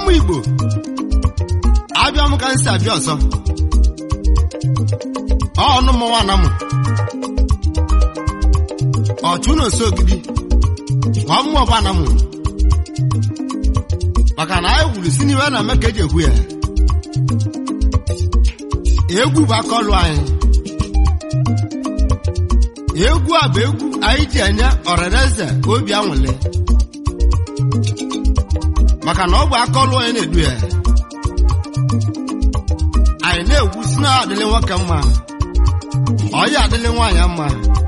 ụmụ igbo abịa m ka m si abịa ọzọ ọnụ mmọnwa na mụ ọchụ na oso ogidi nwa mmụọ bụ ana mụ maka na anyị wuru si n'iwe na eme ka eji ekwu ya egwu bụ aka ọlụ anyị egwu a bụ egwu anyị ji enye ọrịrịeze obi anwụle maka na ọ bụ aka ọlụ onye na-edu ya anyị na-egwu si na adịlị nwoke mma ọya adịlị nwaanyị mma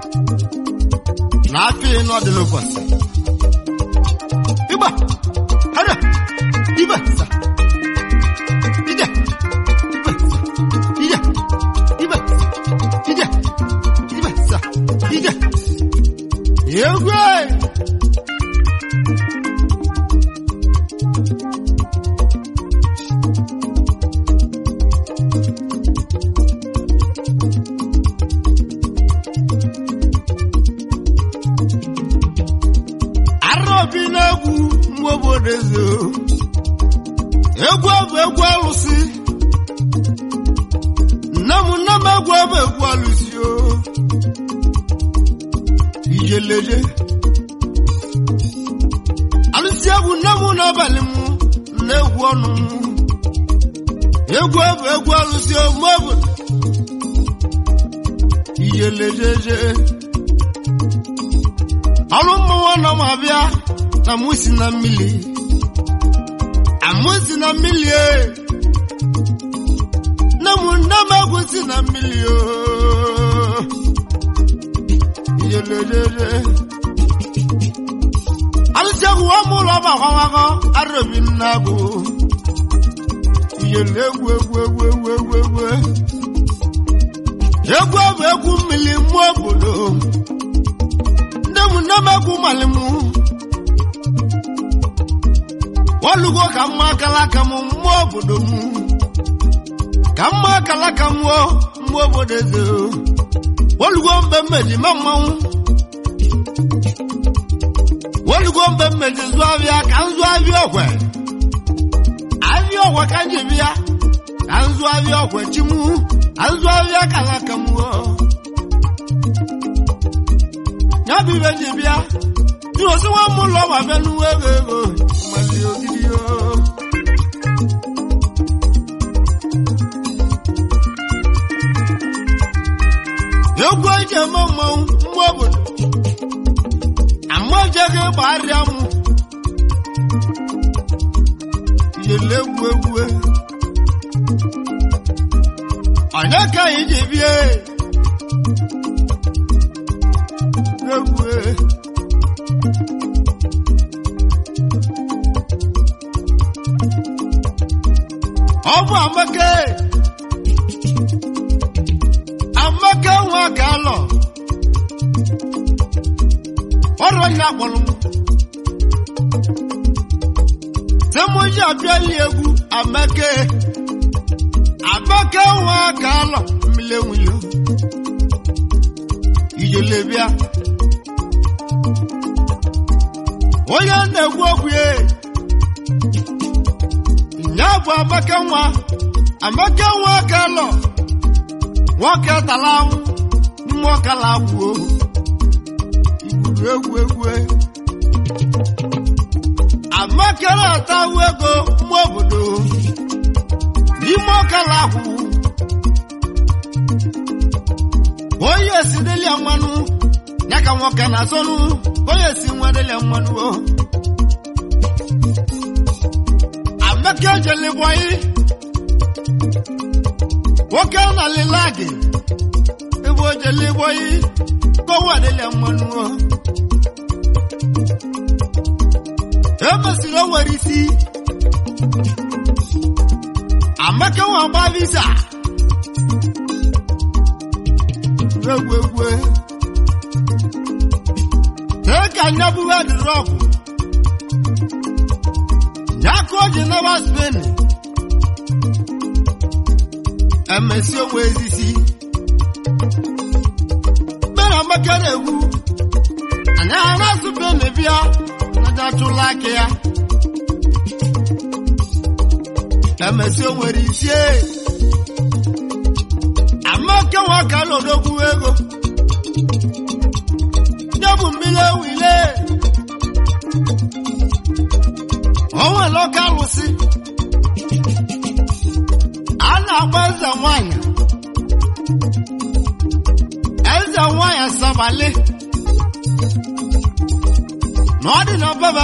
na afọ ịnụ ọdịlị ụbọchị ịgba hada ibe sa ije ibe sa ije ibe sa ije ibe sa ije egwu anyị araobi na-egwu mgbe obodo eze egwu bụ egwu alụsị nne m nne m egwu bụ egwu alụsị o ijeleje alụsị egwu nne m n'abalị m na-egwu ọnụ m egwu bụ egwu alụsị o mgbe obodo ijelejeje ọrụ mmụọ nọ m abịa na mụ si na mmiri amụ si na mmiri e nne m nne m egwu si na mmiri o yelelele alụsị egwu wa mụ ụlọ ọba akwawakọ arụbi nna bụ yele egwu egwu egwu egwu egwu egwu egwu bụ egwu mmiri mmụọ obodo nne m nne m egwu mali m olugo ka mma akala aka m mmụọ obodo m ka mma akala aka m o mmụọ obodo eze o. olugo mgbe mmeji ma mmanwụ olugo mgbe mmeji zụ abịa ka m zụ abịa ọkwe abịa ọkwe ka m ji bịa ka m zụ abịa ọkwe chi m ka m zụ abịa kala aka m o. ya bụ ibe ji bịa dị osi nwa m ụlọ ma bịa n'uwe ego ego mali ogidi o egwu eji eme mmanwụ mgbe obodo amajeghị gbarịa m yele egwu egwu onye ka anyị ji bie egwu ọ bụ amaka amaka nwa ka alọ ọrụ onye akpọrọ m temoji abịali egwu amaka amaka nwa ka alọ mmiri enwuyo ijele bịa onye na-egwu okwu ya ya bụ amaka nwa amaka nwa ka lọ nwoke tara anwụ nwoke la agwụ igwuru egwu egwu amaka na-ata awụ ego mma obodo n'ime ọkala akwụ onye si delia mmanụ ya ka nwoke na-asọnụ onye si nwa delia mmanụ o amaka jelibọyị nwoke na lilagi ebe o jelibọyị kọwa delia mmanụ o emesiri o nwere isi amaka nwa gba visa egwu egwu ee ka nyabuwe dịrọgụ nyaka o ji naba spen emesi onwe ezisi mgbe amaka na-egwu anyị a na-asụ ben bịa naja chụla aka ya emesi o nwere isie amaka nwoke lodogwu ego nyebu mmiri ewile onwe lọka alụsị a na-agba eze nwanyị eze nwanyị sabali na ọ dị na baba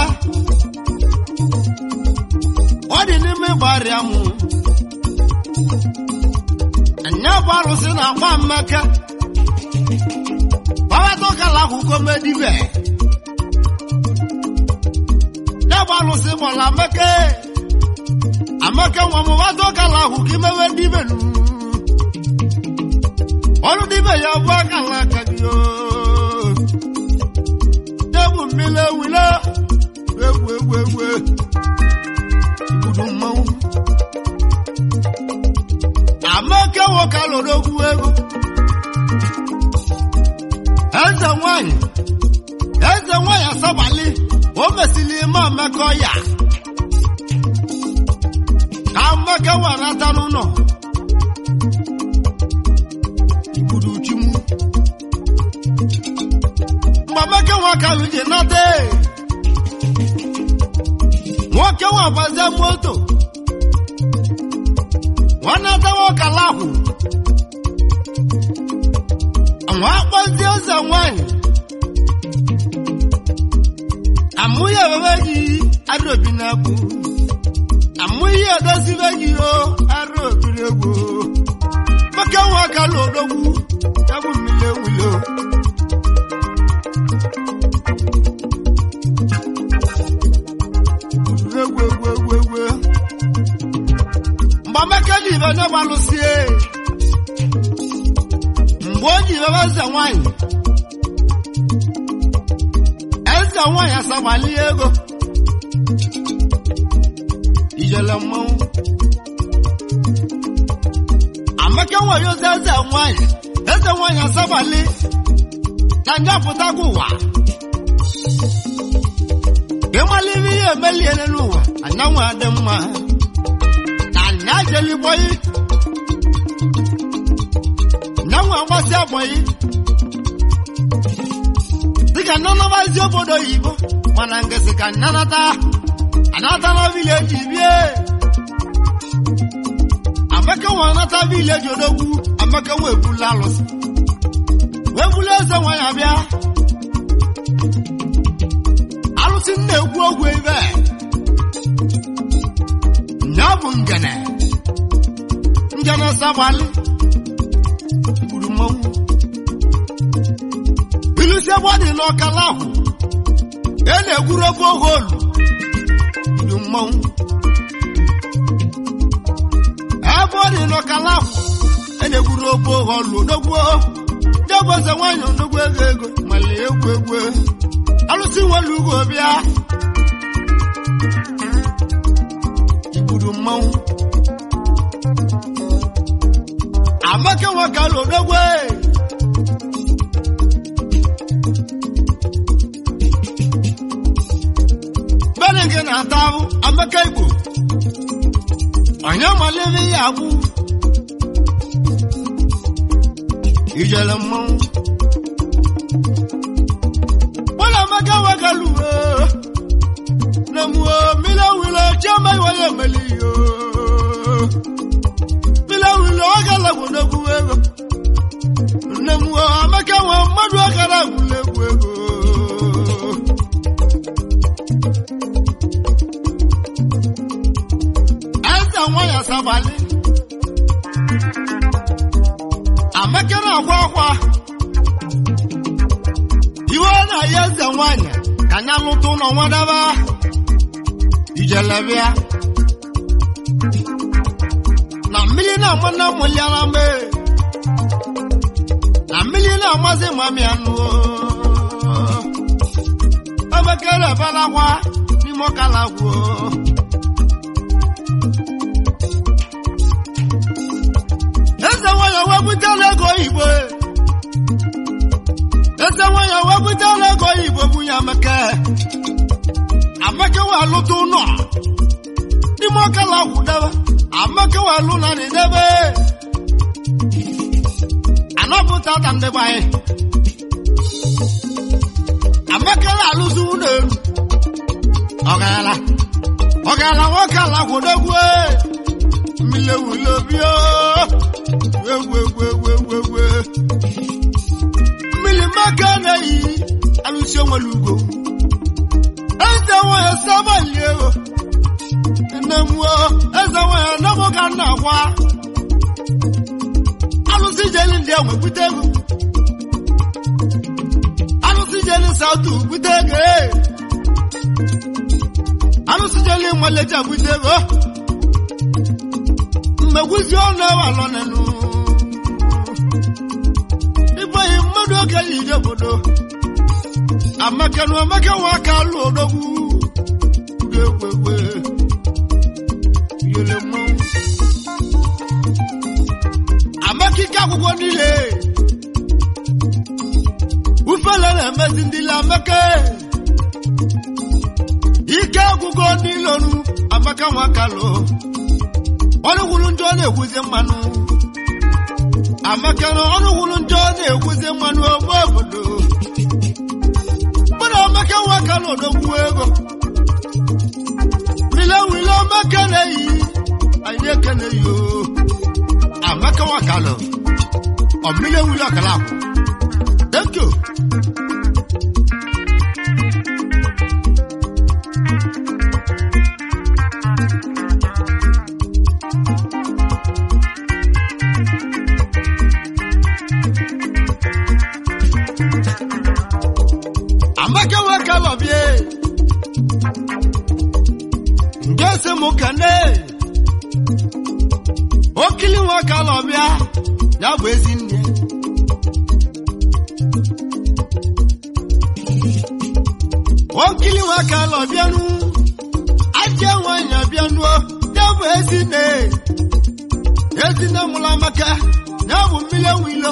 ọ dị n'ime gbarịa mụ nya bụ arụsị na-agba mmeke babatọkala akwụkwọ medibe ya bụ arụsị gbara ameke ameke nwa m batọkala akwụ ka imewe dibe nu ọrụ dibe ya bụ akala aka gị oo. ya bụ mmiri ewile egwu egwu egwu igbudu mmanwụ amaka nwoke alụrụ ogwu ego eze nwanyị eze nwanyị asabali o mesịrị ime amaka ọya ka amaka warata n'ụlọ igbudu chimu mgbe amaka nwoke alụ ji nata nwoke nwa gbazie moto nwanata nwoke alahụ nwa akpọzie eze nwanyị amụghị ebebe gị arụ obi na-abụ amụghị edozibe gị o arụ obiri egwu maka nwoke alụ odogwu ya bụ mmiri ewule egwu egwu egwu egwu mgbe amaka ji ibe nye gbalụsie mgbe o ji ibebe eze nwanyị eze nwanyị asagbali ego ijele mmanwụ amaka nwere ozi eze nwanyị eze nwanyị asagbali na njapụtago ụwa ịmaliri ihe emeliele n'ụwa anyanwụ adị mma na ajeligboyi nyanwụ agbasi agbọyi dịka nnanabazi obodo oyibo mana ngesi ka nnanata anatala vileji bie amaka nwa anata vileji odogwu amaka nwa ebula alụsị wee bulu eze nwanyị abịa alụsị nna ekwu ogwu ebe nya bụ ngene ngene sabali gburu mmanwụ ilusi ebe ọ dị n'ọkala ahụ e na-egwuru ofe oge olu gburu mmanwụ ebe ọ dị n'ọkala ahụ e na-egwuru ofe oge olu odogwu degwu eze nwaanyị odogwu ego ego mali egwu egwu alụsị nwere ugo bịa igburu mmanwụ amaka nwoke alụ odogwu bere gị na-ata ahụ amaka igbo onye malebe ya agbụ ijele mmanwụ wala amaka nwoke lụwe na muo mile wile chioma iwanye meli yo mile wile ọ gala gwunegwu ego nne muo amaka nwe mmadụ ọkara gwunegwu ego eze nwanyị asabali amaka na-akwa akwa iwe na-aya eze nwanyị ka anya lụta ụlọ nwadaba ijelebịa na mmiri na-ama na mmụliara mgbe na mmiri na-amasị mami anụ ebekere eberakwa n'ime ọkala gwuo eze nwanyị wepụtara ego oyibo eze nwanyị wepụtara ego oyibo bụ ya amaka amaka wee alụta ụlọ n'ime ọkala gwụ debe amaka welu na ni debe anọpụta ta ndị be anyị amaka na-alụzi ụlọ elu ọgala ọgala nwoke ala kwụdogwu mmiri ewule obi egwu egwu egwu egwu egwu mmiri maka na-eyi alụsi onwere ugo eze nwanyị sabali ego nne m eze nwanyị anabụ ka nna gwa alụsị jeli ndị enwe bute ego alụsị jeli sautu bute ego alụsị jeli nwaleja bute ego mmegwuzi ọnụ ewe alọ nenu ịbụghị mmadụ oge yi ije obodo amaka na amaka nwa aka alụ odogwu ga-ekwekwe yele mmanwụ amaka ike akwụkwọ niile ufele na-emezi ndị ile amaka ike agwụgwọ niile ọnụ amaka nwa aka lụ ọnụ gwụrụ njọ na-ekwuzi mmanụ amaka na ọnụ gwụrụ njọ na-ekwuzi mmanụ ogbe obodo mmadụ amaka nwa aka lụ odogwu ego wile wile amaka na-eyi anyị ekene yo amaka nwa aka lụ ọmịle wile ọkala akwụ thank you amaka nwa aka lụ bie nje sị m kene okili nwa aka lụ bịa ya bụ ezi nne okili nwa aka lụ bịanụ aja nwanyị bịanụ ya bụ ezi nne ezi nne mụrụ amaka ya bụ mmiri ewu ilo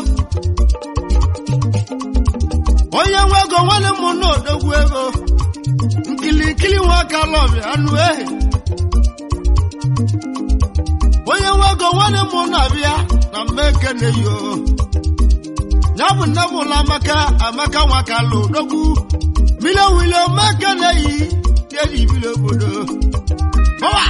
onye nwe ego nwanne m na odogwu ego nkilikili nwa aka lọbịa anụ ehi onye nwe ego nwanne m na-abịa na mmeke na-eyo ya bụ nne m ụlọ amaka amaka nwa aka lụ odogwu mile wile mmeke na-eyi dị ibili obodo Bọwa!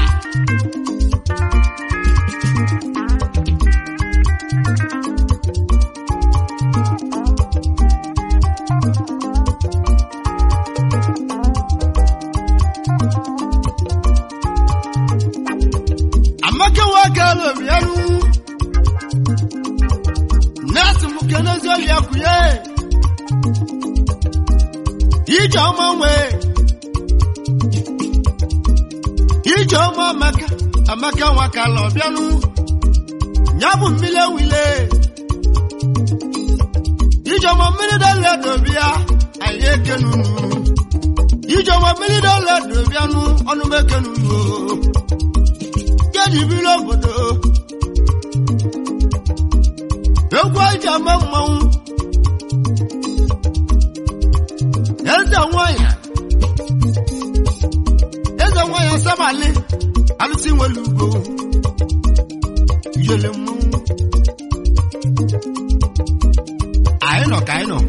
amaka nwoke alụbịarụ nọọsụ m kenezi ọlịa kwụnye ije ọma nwee ije ọma amaka amaka nwaka alọbịarụ ya bụ mmiri ewile ije ọma mmiri dọla dobịa anyị ekenunu ije ọma mmiri dọla dobịanụ ọnụ m ekenunu kedibiri obodo egwu eji ama mmanwụ eze nwanyị eze nwanyị asabali alụsị nwere ugo yele mmanwụ anyị nọ ka anyị nọ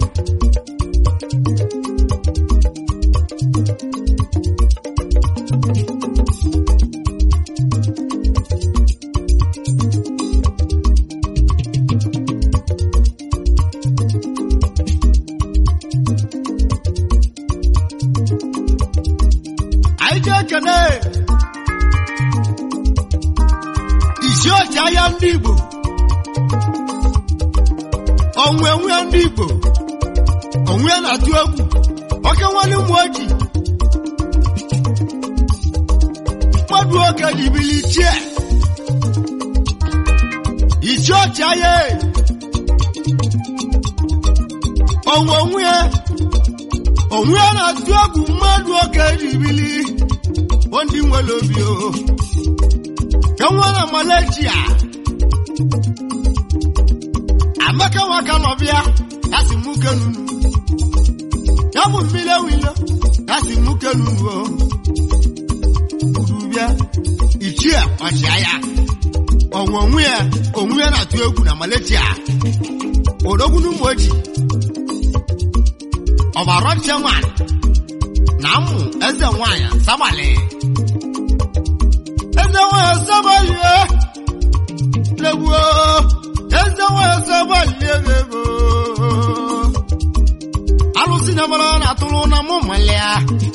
anyị ji ekene isi ọchị ahịa ndị Igbo onwe nwe ndị Igbo onwe na-atụ egwu oke nwanne ụmụ oji mmadụ oge jibili chie isi ọchị ahịa onwe onwe onwe na-atụ egwu mmadụ oge jibili ndị nwere obi o enwe na Malaysia amaka nwaka nọbịa ya si mụ kenunu ya bụ mmiri ewilo ya si mụ kenunu o gburu bịa ichie ya ọchịagha ọnwa onwe ya onwe ya na-atụ egwu na Malaysia odogwu n'ụmụoji ọbara chairman na mmụ eze nwanyị sabali eze nwanyị sabali legbuo eze nwanyị sabali ego alụsị na mara na atụrụ na mụ malia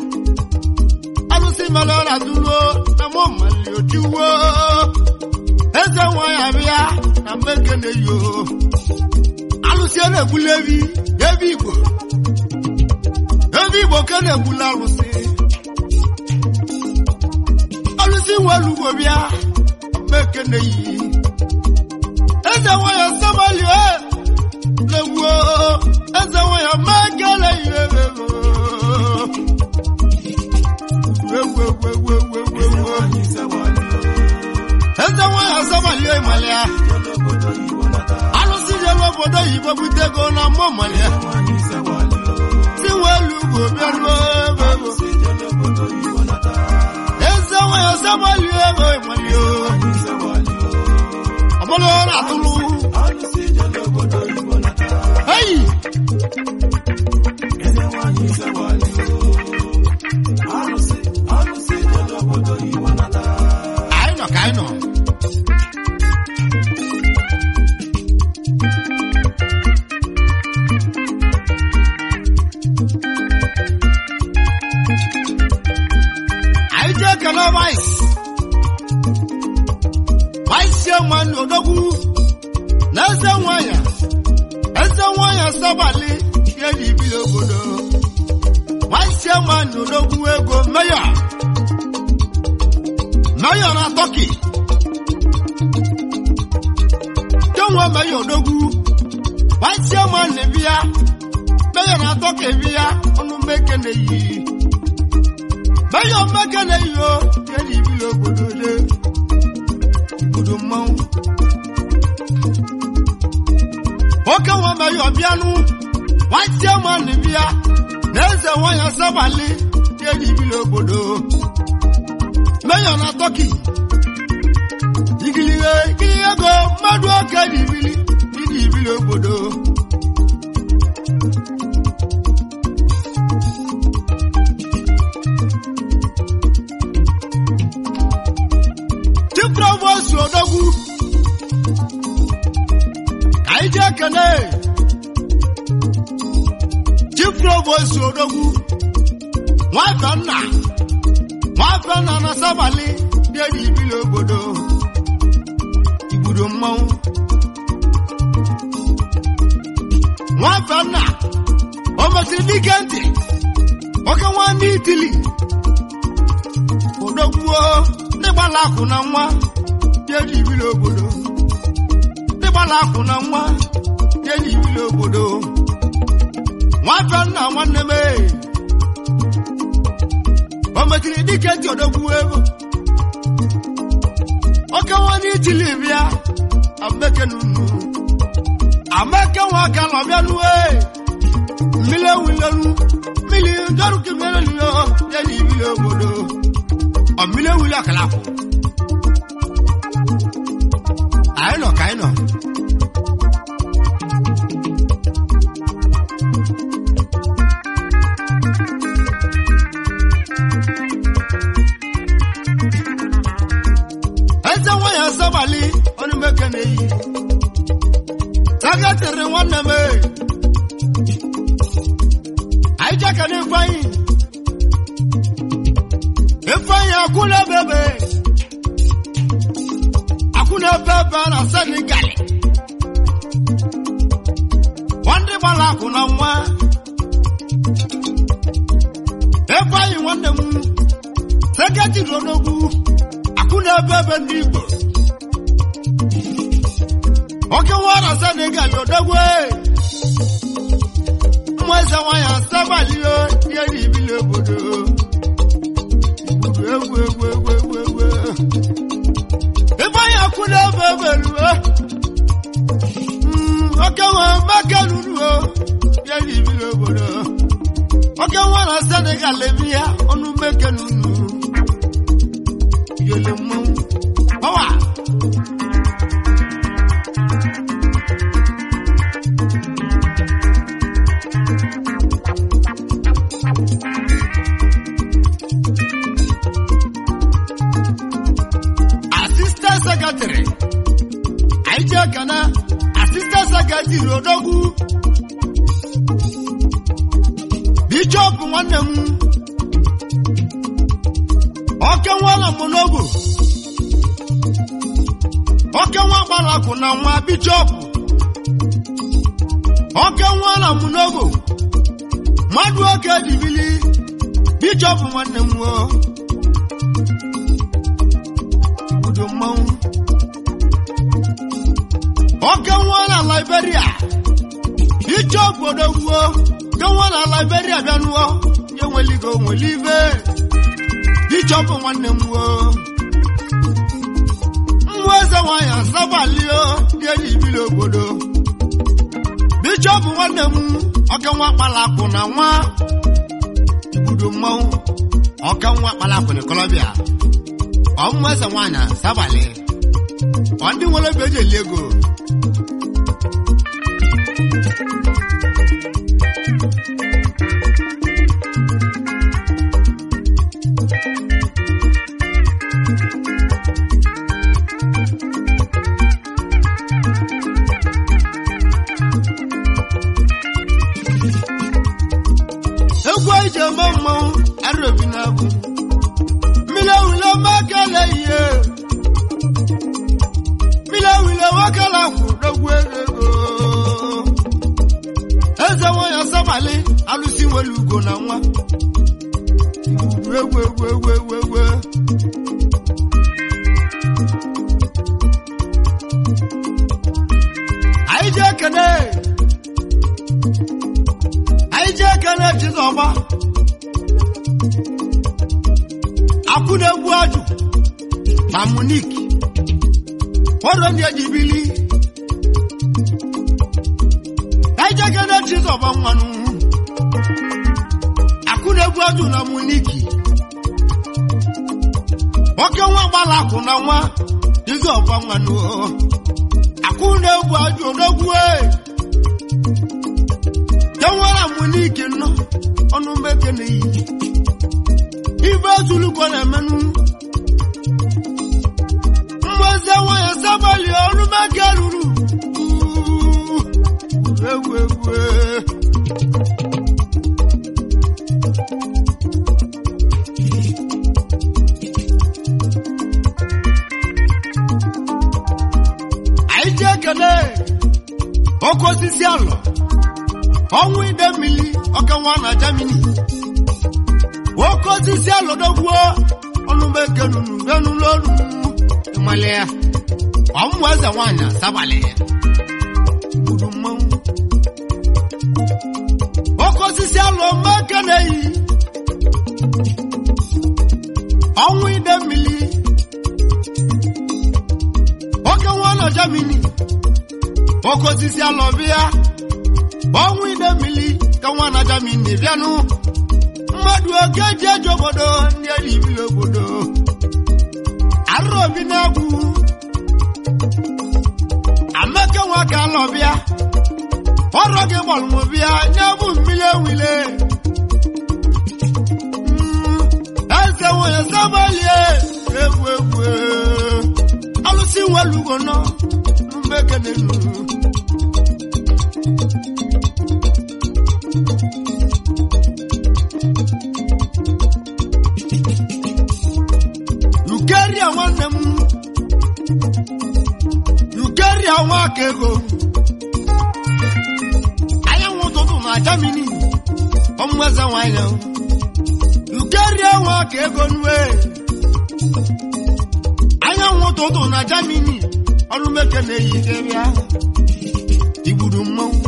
alụsị mara na atụrụ na mụ malia otiwo eze nwanyị abịa na mmeke na-eyo alụsị a na-egbuli ebi ebi igbo ebi igbo ka na-egbuli alụsị alụsị nwere ugbo bịa mmeke na-eyi eze nwanyị sabali legbuo eze nwanyị mmeke na-eyi ego egwu egwu egwu egwu egwu egwu eze nwanyị asabalie ịmalịa alụsị jere obodo oyibo bute ego na mmụ malia si welu ugbo bịaruo ego ego eze nwanyị asabalie ego ịmalịa ọbụla ọ na-atụrụ eyi anyị nọ ka anyị nọ anyị jee kele vice vice chairman odogwu na eze nwanyị eze nwanyị sabali ihe ji bili obodo vice chairman odogwu ego mayor mayor na turkey kenwe mayor odogwu vice chairman bịa mayor na turkey bịa ọnụ mmeke na-eyi mayor mmeke na-eyi o ihe ji bili obodo le obodo mmanwụ oke nwa mayor bịanụ vice chairman bịa na eze nwanyị sabali ihe ji bili obodo mayor na turkey igilihe ikili ego mmadụ oke dị ibili ịdị ibili obodo chief provost odogwu ka anyị jee kene chief provost odogwu nwata nna nwata nna na sabali dị dị ibili obodo igbudo mmanwụ nwata nna o mesịrị dike ntị oke nwanne itili odogwuo ndị gbala akụ na nwa dị dị ibili obodo ndị gbala akụ na nwa dị dị ibili obodo nwata nna nwanne m ee o metiri dike ntị odogwu ego oke nwanne itili bịa ameke nunu ameke nwa aka nọ bịa nuwe mmiri ewulelu mmiri ndọrụ kemere nyo ya na ibili obodo ọ mmiri ewuli akala akwụ anyị nọ ka anyị nọ eze nwanyị asabali ọnụ meke na-eyi tagatịrị nwanne m ee. anyị jeka na ifeanyị ifeanyị akwụna bebe akwụna bebe na senegal nwanne gbara akwụ na nwa ifeanyị nwanne m seketiri onogwu akwụna bebe ndị igbo oke nwara senegal odogwe mmụ eze nwanyị asabalio ihe dị ibili obodo igbudu egwu egwu egwu egwu egwu ifeanyị akwụna ebe ebe ruo oke nwa maka ruruo ihe dị ibili obodo oke nwara senegal ebi ya ọnụ meke nunu yele mmanwụ anyị ji ekene asistant secretary odogwu bishọp nwanne m oke nwa na monogo oke nwa gbalakụ na nwa bishọp oke nwa na monogo mmadụ oke dibili bishọp nwanne m o udo mmanwụ oke nwa na liberia bishọp odogwu ke nwa na liberia bịanụọ nye nweligo nweli ibe bishọp nwanne m o mmụọ eze nwanyị asabalio dị enyi ibili obodo bishọp nwanne m oke nwa kpalakụ na nwa ibudo mmanwụ oke nwa kpalakụ na kolobia ọmụmụ eze nwanyị asabali ọ ndị nwere ebe eji eli ego egwu anyị ji eme mmanwụ arụobi na-abụ mmiri ewule makele ihe mmiri ewule nwakala kwụ n'ogwu ego eze nwanyị asabali alụsi nwere ugo na nwa egwu egwu egwu egwu egwu anyị ji ekene anyị ji ekene chizọba akwụ na-egwu ajụ na munik ọrụ ndị eji bili anyị ji ekene chizọba nwanụ akwụ na-egwu ajụ na muniki nwoke nwa gbala akwụ na nwa chizọba nwanụ akwụ na-egwu ajụ n'ogwu ee enwere m n'ike nnọ ọnụ mmeke na iyi ibe ezuluko na-emenụ mmezi nwanyị sabali ọnụ mmeke ruru Uuu, ewu ewu anyị ji ekele oke osisi alọ ọnwụ ide mmiri ọka nwa na Germany nwoke osisi alọdogwuo ọnụmeke nunu benulolu ịmali ya ọmụmụ eze nwanyị asabalị ya gburu mmanwụ nwoke osisi alọ mmeke na-eyi ọnwụ ide mmiri nwoke nwa na Germany nwoke osisi alọ bịa ọnwụ ide mmiri ka nwa na Germany bịanụ mmadụ oke ji eji obodo ndị eri ibili obodo arụrụ obi na-egwu amaka nwa ka alọ bịa ọrụ gị gbalụmụ bịa nye bụ mmiri ewile Mm, eze nwere sabalie egwu egwu alụsị nwelugo nọ mbekenenu Ukeria nwanne m Ukeria nwa aka ego anyanwụ ụtụtụ na Germany ọmụeze nwanyị Ukeria nwa aka ego nwe anyanwụ ụtụtụ na Germany ọrụ meke na-eyi keria igburu mmanwụ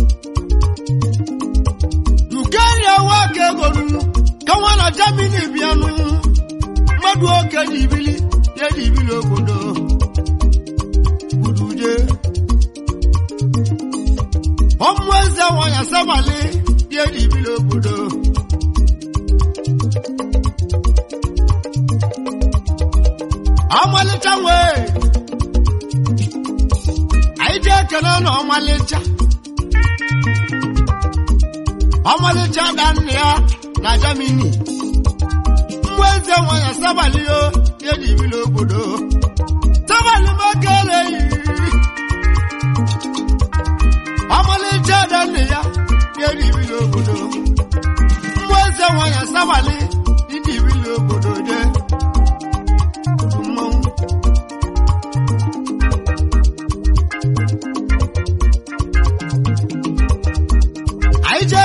Ukeria nwa aka ego nụ ka nwa na Germany bịanụ mmadụ oke dị ibili ya dị ibili obodo gbuduje ọmụ eze nwanyị asabali ya dị ibili obodo ọmalịcha nwee anyị ji ekele na ọmalịcha ọmalịcha da nna ya na Germany mgbe eze nwanyị asabalị o ya dị ibili obodo sabali makele yi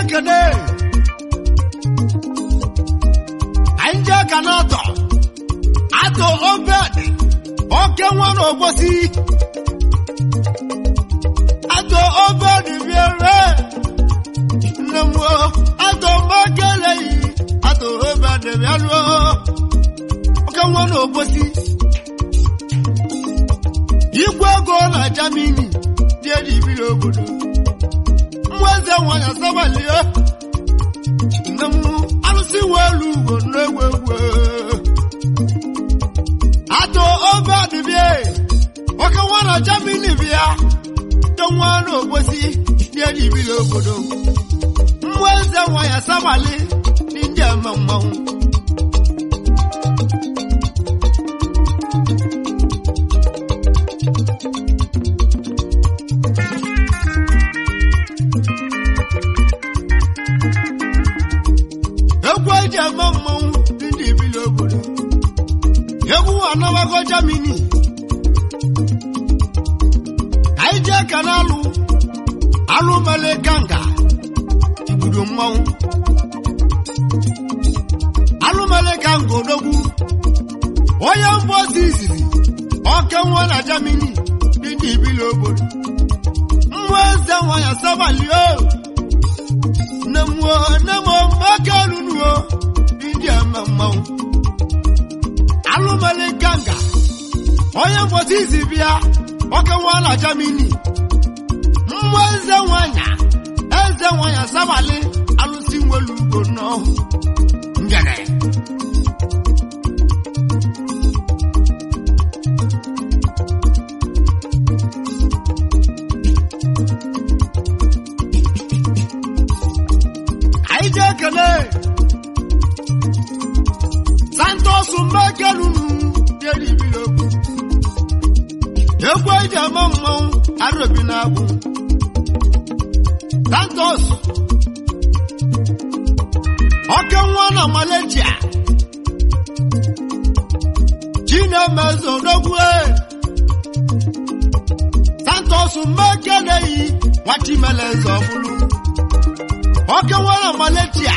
ekene anyị jee ka na-atọ atọ obed oke nwa na ogbosi atọ obed biere nne m o, atọ mmakeleghị atọ obed bịaruo oke nwa na ogbosi igwe ego na jamini dị edibiri obodo nwa eze nwanyị asabalie nne m alụsị welu ugwo n'egwu egwu atụ obe adịbie nwoke nwa na jamini bịa dị nwa na ogbosi dị edibiri obodo nwa eze nwanyị asabali ndị ndị eme mmanwụ egwu eji eme mmanwụ dị ndị ebili obodo egwu anabago jamini anyị jee ka na-alụ alụ mele ganga igbudo mmanwụ alụ mele ganga odogwu onye mbozi iziri oke nwa na jamini dị ndị ebili obodo nwa eze nwa ya sabalio nne m o nne m o mmaka lunuo ndị ama mmanwụ alụmali ganga onye mgbọsi izi bịa oke nwa na jamini mmụọ eze nwanya eze nwanya sabali alụsi nwelu ugbo nọ ngene anyị ji ekele santos mmekelunu dịribiri okwu egwu eji ama mmanwụ arobi na-agbụ santos oke nwa na malaysia chinemezo n'ogwu santos mmekeleghị nwachimeleze ọbụlụ oke nwa na malaysia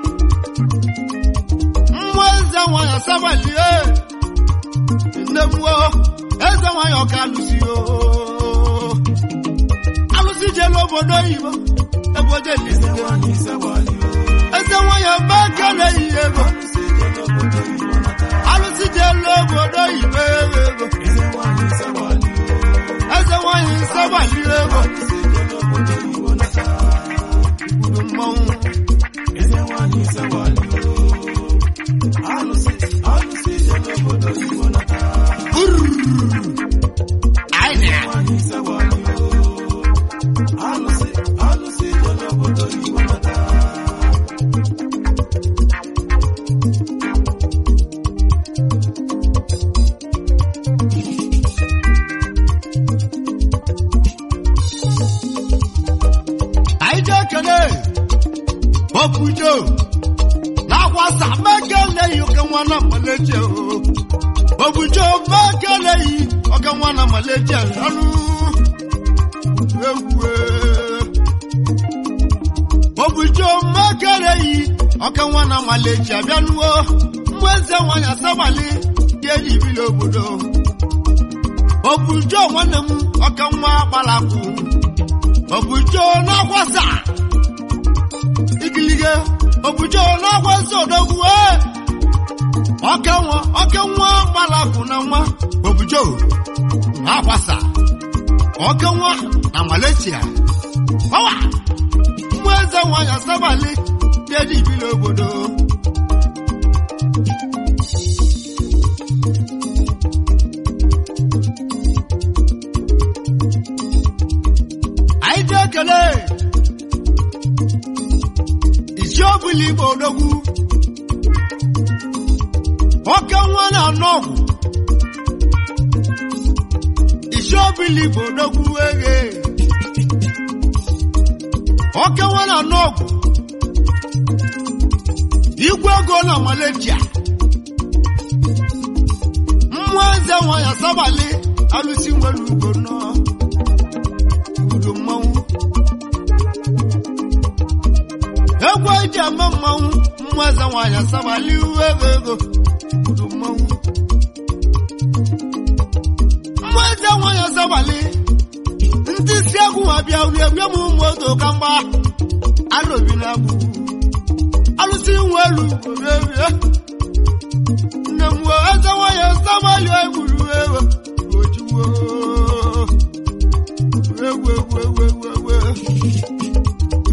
mmụọ eze nwanyị asabalie nne mmụọ eze nwanyị ọka alụsi o alụsi jelu obodo oyibo ebodo elisi eze nwanyị mmeke na-eyi ego alụsi jelu obodo oyibo ego eze nwanyị nsabalie ego igbudu mmanwụ anyị na anyị ji ekele opujo na-akwasa mekeleghị oke nwa na maleje obujo mekeleghị oke nwa na maleje ọnụ egwu obujo mekeleghị oke nwa na maleje abịanuo mgbe eze nwanyị asabali dị eji ibili obodo obujo nwanne m oke nwa gbalakwu obujo na-akwasa igilige obujo na-akwasa odogwu ee oke nwa oke nwa gbalakwu na nwa obujo na-akwasa oke nwa na malaysia ọwa mmụ eze nwanyị asabali dị eji ibili obodo anyị ji ekele isi ọbụla igbo odogwu oke nwa na-anọ ọgwụ isi ọbụla igbo odogwu eghe oke nwa na-anọ ọgwụ igwe ego na malaysia mmụọ eze nwa ya sabali alụsi nwere ugo nnọọ udo mmanwụ eji ama mmanwụ mmụọ eze nwaanyị asabali uwe ego ego udu mmanwụ mmụọ eze nwaanyị asabali ndị isi egwu ha bịa wie bịa m ụmụ odo ka mgba arobi na agbụ alụsị nwe elu rie nne m wee eze nwaanyị asabali egburu ewe ojiwo egwu egwu egwu egwu egwu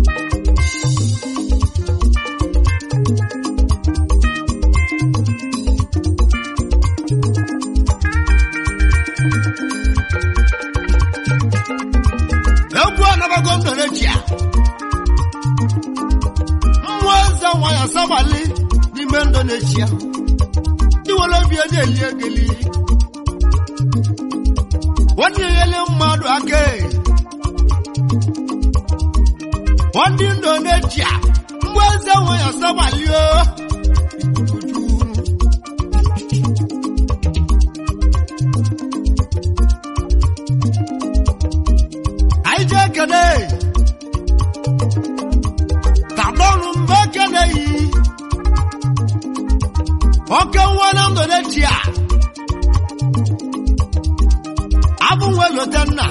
egwu anabago ndorechia mmụọ eze nwanyị asabali n'ime ndonechia iwere obi eji eli egeli nwanne enyele mmadụ aka e. ndị ndonechia mmụọ eze nwanyị asabali o anyị jee kene tadọnụ mgbe kene yi oke nwa na ndonechia abụ nwe lotenna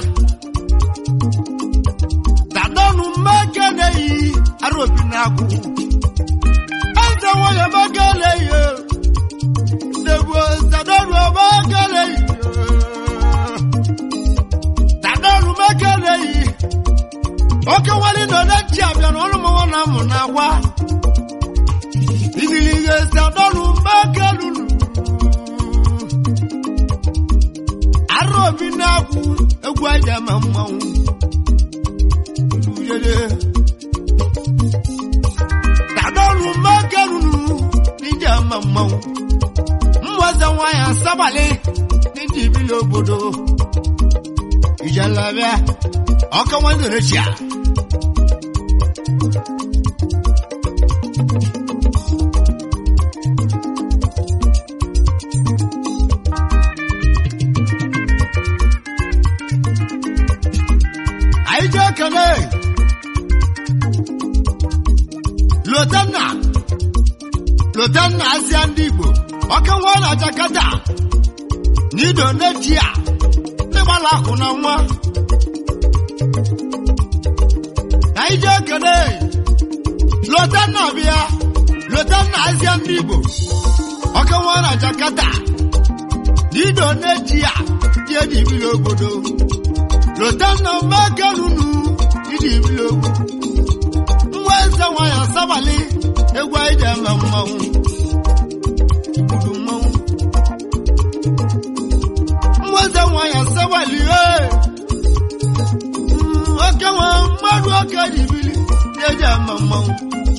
tadọnụ mgbe kene yi arobi na agwụ eze nwanyị mekele yi Degbo tadọnụ mgbe kene yi tadọnụ mgbe kene yi oke nwale nọ na-echi abịa na ọrụ mmanwụ na amụ na agwa igilige si adọrụ mgbake lulu arụ obi na-akwụ egwu aja ma mmanwụ lulele tadọrụ mgbake lulu n'ije ama mmanwụ mmụọze nwanyị asabalị n'ije ibili obodo ijelabịa ọka nwanne rechia anyị jee kele lotanna lotanna azịa ndị igbo ọka nwa na jakata n'ido n'eji a n'ịgbala akụ na nwa anyị jee kele lotanna bịa lotanna azịa ndị igbo ọka nwa na jakata n'ido n'eji a dị edibili obodo lotanna maganunu ịdị ibili ogwu nwa eze nwanyị asabali egwu anyị ji eme mmanwụ igbudu mmanwụ nwa eze nwanyị asabali ee Mm, oke nwa mmadụ oke dị ibili dị eji eme mmanwụ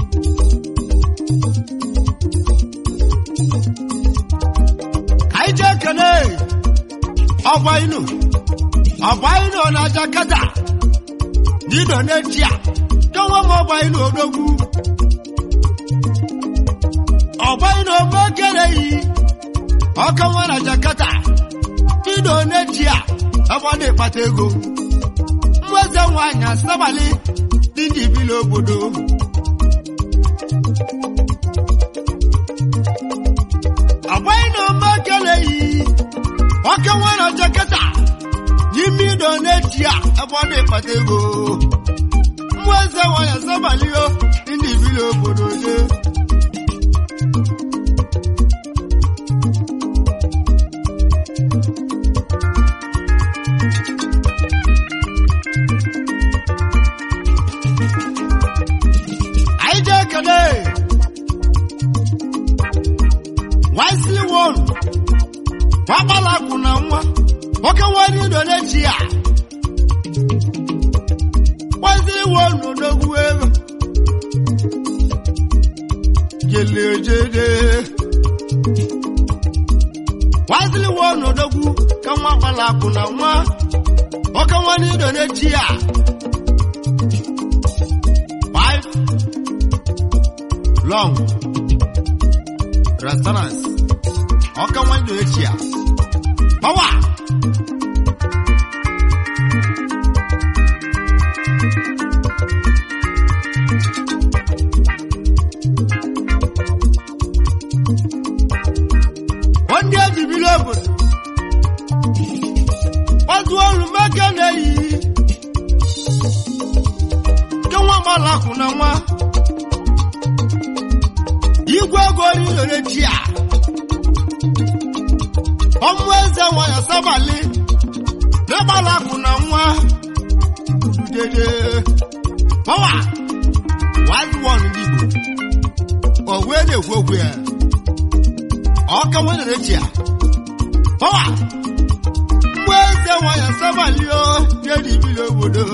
anyị jee kene ọgwa inu ọgba inu na jakata n'ido n'echi a dọnwa m ọgba inu odogwu ọgba inu omekele yi ọka nwa na jakata n'ido n'echi a ọgbada ịkpata ego mweze nwanyị asabali dị ndị ibili obodo ọgba inu omekele yi ọka nwa na jakata n'ime ịdọ n'echi a ebe ọ na-ekpata ego mmụọ eze nwanyị asabalio ndị ibili obodo ye anyị jee kele wisely one wagbala kwụ na nwa nwoke nwere ido n'echi ya kwazi iwe n'odogwu ego jelejede kwazili iwe n'odogwu ka nwa gbala akwụ na nwa nwoke nwere ido n'echi ya five long restaurants ọka nwa ido n'echi ya Power! n'idore chi a ọmụ eze nwanyị sabali n'agbala akụ na nwa dede pọwa wild one ndị igbo o wee na-ekwu okwu ya ọka nwe n'idore chi a pọwa mgbe eze nwanyị sabali o dị ibili obodo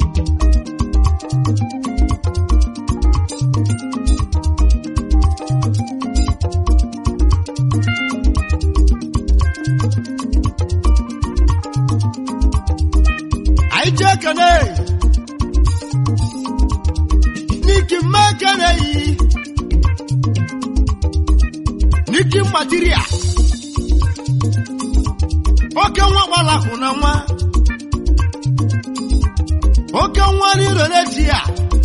anyị jee kene n'iki mma kene yi n'iki mgbatiria oke nwa gbalahụ na nwa oke nwa n'irere ji ya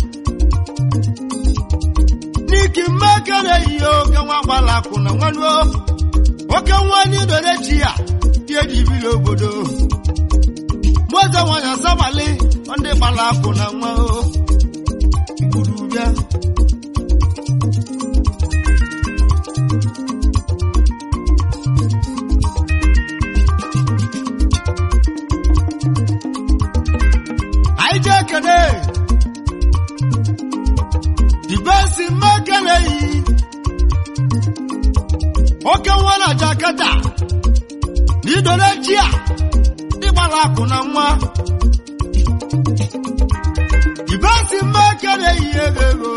n'iki mma kene yi oke nwa gbalahụ na nwa nuo oke nwa n'irere ji ya dị ejibili obodo mgbe nwanyị asabali ndị gbara akwụ na nwa o gburu bịa anyị jee kene dibesi mmekele yi oke nwa na jakata n'idore ji a ịgbara akụ na nwa ibesi mmekere ihe ego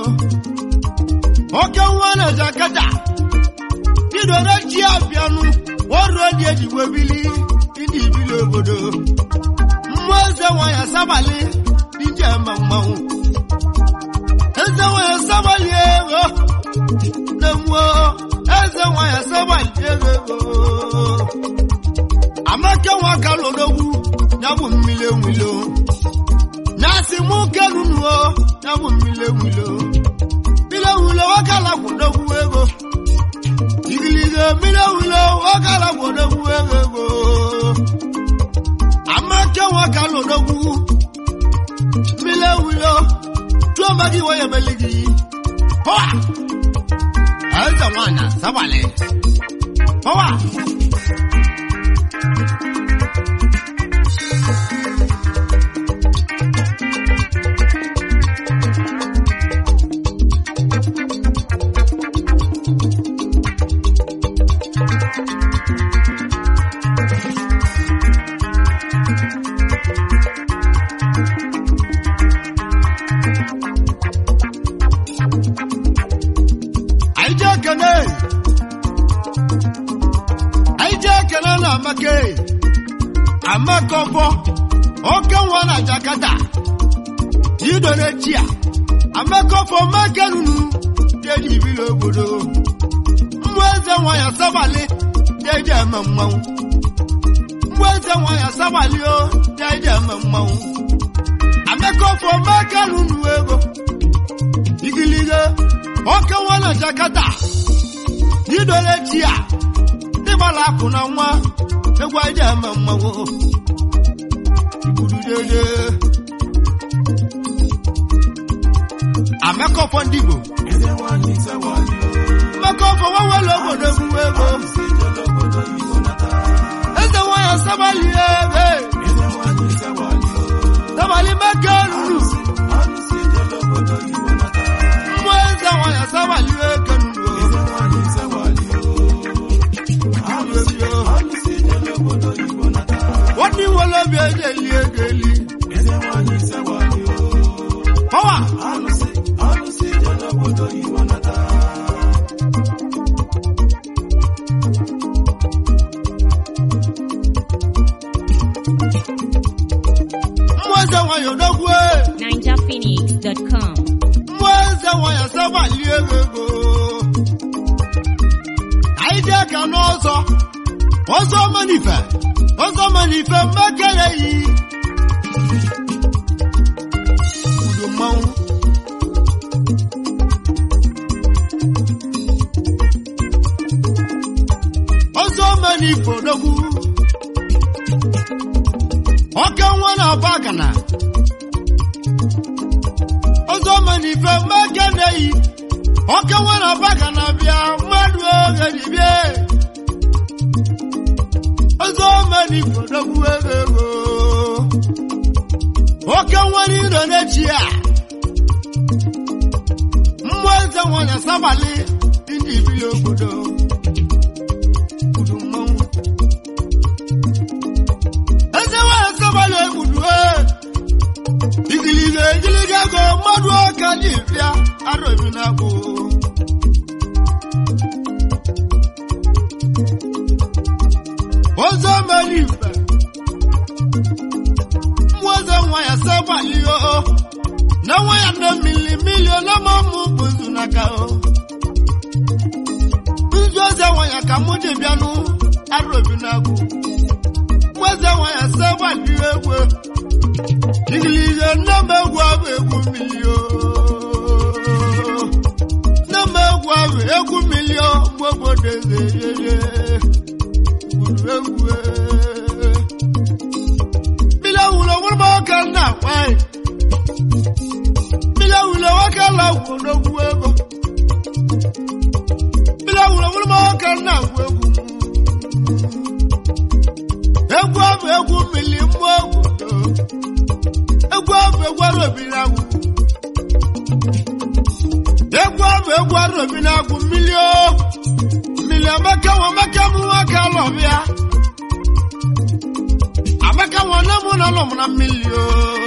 oke nwa na jakata idore ji abịanụ ọrụ dị ejigbo bili ịdị ibili obodo mmụọ eze nwanyị asabali dije ma mmanwụ eze nwanyị asabali ego na mmụọ eze nwanyị asabali ego amaka nwa ka lodogwu ya bụ mmiri enwilo nyasị mụ kenunuo ya bụ mmiri enwilo mmiri enwilo wakala kwodogwu ego igiligo mmiri enwilo wakala kwodogwu ego ego amaka nwa ka lodogwu mmiri enwilo tụọ mmadụ iwe ya emeli gị pọwa eze nwanyị sabali pọwa anyị jee kene anyị jee kene na amaka amaka ọbọ oke nwa na jakata idore chia amaka ọbọ maka nunu deji ibili obodo mmụ eze nwa ya sabali deji eme mmanwụ mmụ eze nwa ya sabali o deji eme mmanwụ amaka ọbọ maka nunu ego igilige oke nwa na jakata idole chi a dịgbala akụ na nwa egwu aja eme mmanwụ igburu dede amekọfọ ndị igbo mmekọfọ nwanwere obodo egwu ego eze nwanyị sabali ebe sabali meke ruru mmụọ eze nwanyị sabali eke ruru wọ́n ní wọ́n lọ́bi ẹ̀jẹ̀ lé egeli. Pọ́wà. Mmụọ eze nwanyị odogwu e. NinjaPhoenix.com. Mmụọ eze nwanyị asaba lie ego. Anyị dị aka n'ọzọ. Ọzọ manife. Ọzọ manife mmekere yi. Udo mmanwụ. Ọzọ manife odogwu. Ọka nwa na-aba agana. Ọzọ manife mmekere yi. oke nwere ọbaga na-abịa mmadụ oge dibie ọzọ menigbo dogbu ego ego oke nwere iro n'echi a mmụọ eze nwanyị asabalị ndị ibili obodo kwuru mmanwụ eze nwanyị asabalị egbudu igiliga egiliga ego mmadụ ọka dị bịa arọbi na agbụ ọzọ menigbo mmụọ eze nwanyị asabalị o na nwa ya nne mmiri mmiri olama mụ bụzu n'aka o nzu eze nwanya ka mụ ji bịanụ arụbi n'agụ mweze nwanya sebali egwu igilihe nne m egwu abụ egwu mmiri o nne m egwu abụ egwu mmiri o mgbe obodo eze yeye gwuru egwu e. mmiri ewulo nwere m oke nna nwanyị mmiri ewulo nwoke la gwodogwu ego mmiri ewulo nwere m oke nna gwu egwu egwu abụ egwu mmiri mmụọ obodo egwu abụ egwu arobi na-agwụ egwu abụ egwu arobi na-agwụ mmiri o mmiri amaka nwa amaka m nwoke alọbịa amaka nwa nne m na nọ m na mmiri o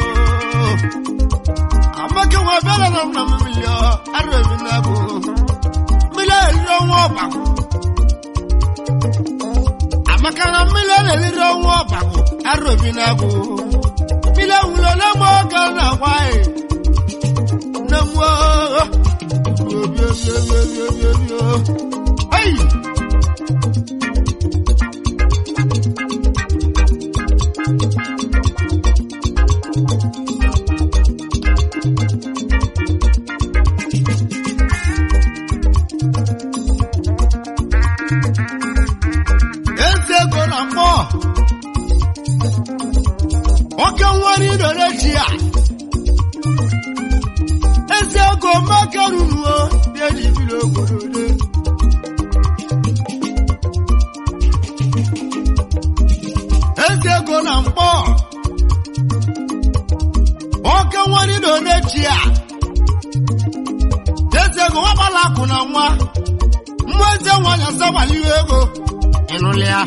amaka nwa bịara nọ m na mmiri o arobi na-agwụ mmiri eriri ọnwa ọbakụ amaka na mmiri na-eriri ọnwa ọbakụ arobi na-agwụ mmiri ewulo na mgbe ọka na-agwa anyị nne m oo obi obi obi obi obi obi o Hey! eze ego na mmụọ oke nwere idore chi ya eze ego maka ruruo na-eji biri obodo de eze ego na mkpọ oke nwere idore chi ya eze ego nwakpala akụ na nwa mmụọ eze nwanyị asabaliwe ego ịnụlịa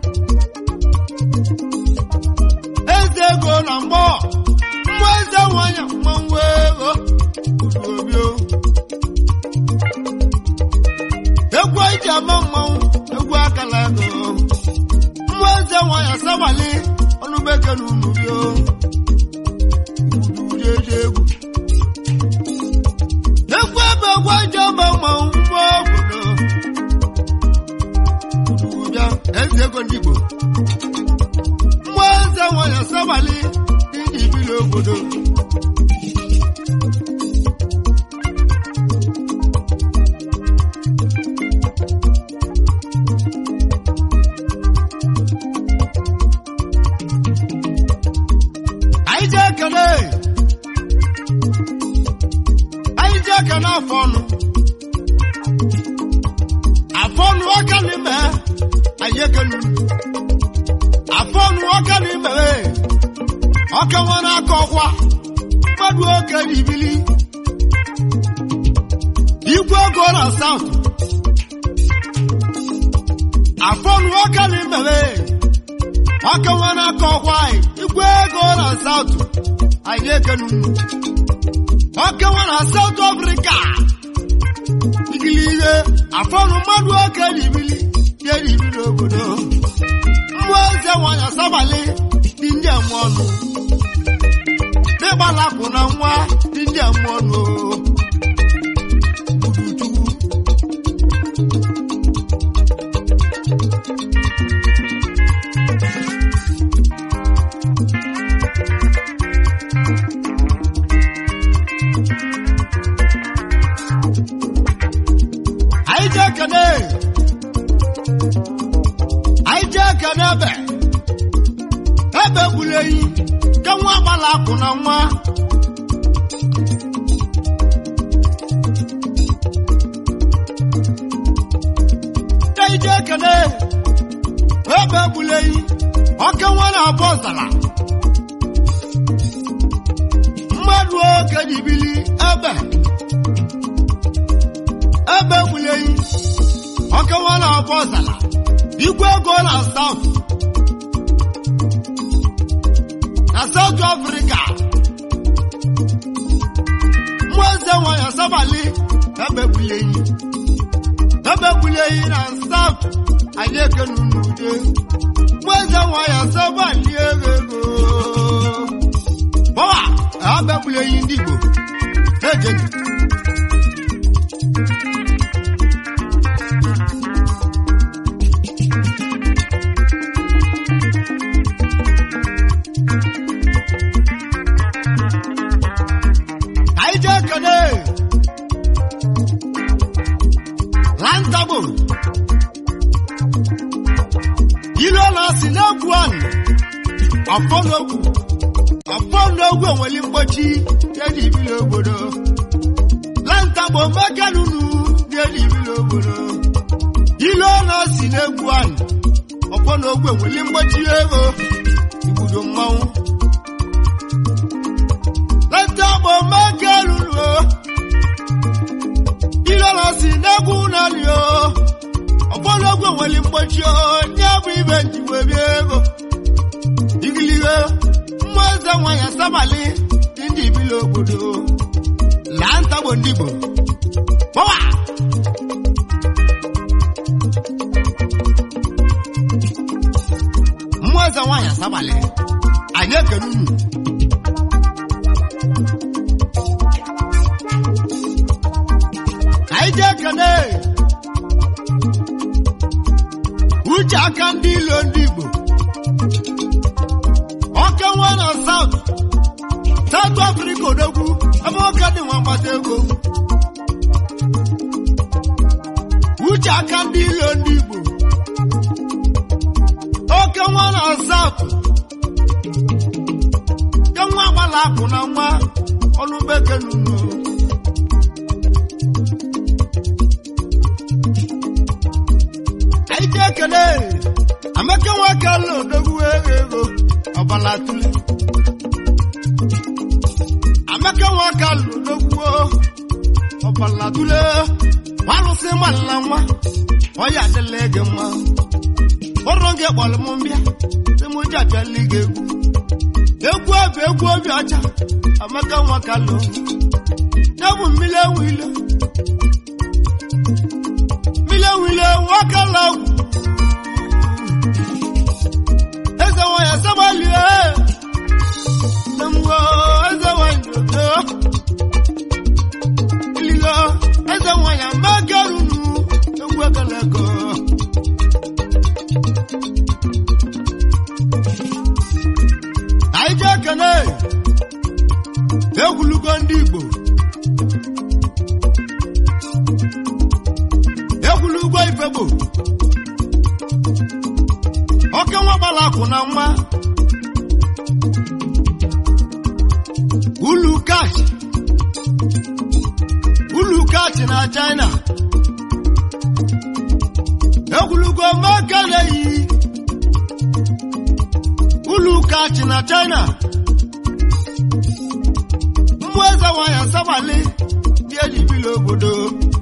eze ego na mgbọ mmụọ eze nwanyị mmanwụ ego obio egwu eji ama mmanwụ egwu akala ego mmụọ eze nwanyị asabali ọnụbeke na unubio ụdị eji egwu egwu ebe egwu eji ama mmanwụ mmụọ obodo bịa eze ego ndị Igbo mmụọ eze nwanyị asabali ndị ibili obodo anyị ji ekele anyị ji ekele afọ ọnụ afọ ọnụ ọka n'ime anyị ekelu afọ ọnụ ọka n'ime ọka nwere aka ọkwa mmadụ oke n'ibili igwe ego na saụt afọ ọnụ ọka n'ime ọka nwere aka ọkwa igwe ego na saụt anyị ekelu ọka nwere saụt afrịka igili ihe afọnụ mmadụ oke n'ibili ihe n'ibili obodo mmụọ eze nwanyị asabalị dị ndị eme ọnụ n'ịgbalapụ na nwa dị ndị eme ọnụ Uduchukwu. anyị ji ekene anyị ji ekene ebe ebe gburu eyi ka nwa agbala akwụ na nwa oke nwa na-abụ ọzara mmadụ oke dibili ebe ebe gbuleghị oke nwa na-abụ ọzara igwe ego na south na south africa mmụọ eze nwanyị asabali ebe gbuleghị ebe gbuleghị na south anyị ekenu n'ude mmụọ eze nwanyị asabali ego ego bọwa ebe gbuleghị ndị igbo ejeni anyị jee kene lantagbo ilu na si n'egwu anụ ọfọ n'ogwu ọfọ n'ogwu enweli mgbochi dị ibili obodo lantagbo mekanunu dị ibili obodo ilu na si n'egwu anụ ọfọ n'ogwu enweli mgbochi ego igbudo mmanwụ lantagbo mekanunu ilu na si n'egwu naanị o ọfọdụ ogwe nwere mgbochi onye bụ ibe njiwe bịa ego igilihe mmụọ eze nwanyị asabali ndị ibili obodo laa ntagbo ndị igbo pọwa mmụọ eze nwanyị asabali anyị ekene unu ka anyị jee kene uche aka ndị ilo ndị igbo oke nwa na south south africa odogwu ebe oke dị nwa mgbata ego uche aka ndị ilo ndị igbo oke nwa na south ke nwa gbala akụ na nwa ọnụ bekee n'ụlọ anyị ji ekele amaka nwoke ala odogwu ego ego ọbala tule amaka nwoke ala odogwu ọbala tule walụsị nwanna nwa ọya adịla gị mma ụrụ gị kpọrọ m mbịa sị m ji abịala gị egwu egwu obi egwu obi ọcha amaka nwoke ala ya bụ mmiri ewu ilo mmiri ewu ilo nwoke ala eze nwanyị asabalie mgbe eze nwanyị odo iligo eze nwanyị amagarunu egwu ekeleko anyị ji ekene egwulugo ndị igbo egwulugo ifegbo oke nwa gbara akwụ na nwa ulu kachi ulu kachi na china egwulugo makaleyi ulu kachi na china mmụ eze nwanyị asabali dị ejibili obodo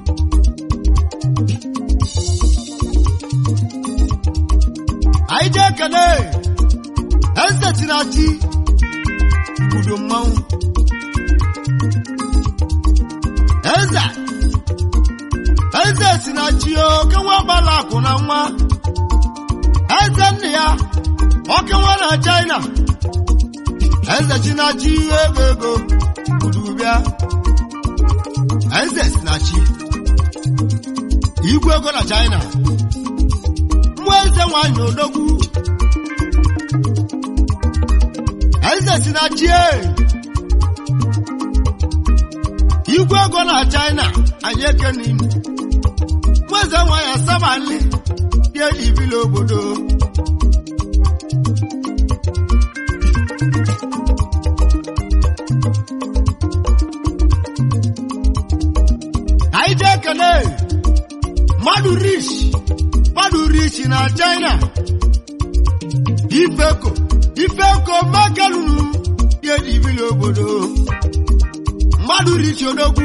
anyị jee ekele eze tirachi igbudo mmanwụ eze eze si na chi oke nwa gbala akụ na nwa eze nne ya oke nwa na china eze chi na chi ego ego igbudo bịa eze si na chi igwe ego na china mmụọ eze nwanyị odogwu eze si na chie igwe ego na china anyị ekene ime mmụọ eze nwanyị asabali dị eji ibili obodo anyị ji ekele mmadụ rich mmadụ rich na china ifeko ifeko makelunu ihe ji bili obodo mmadụ richi odogwu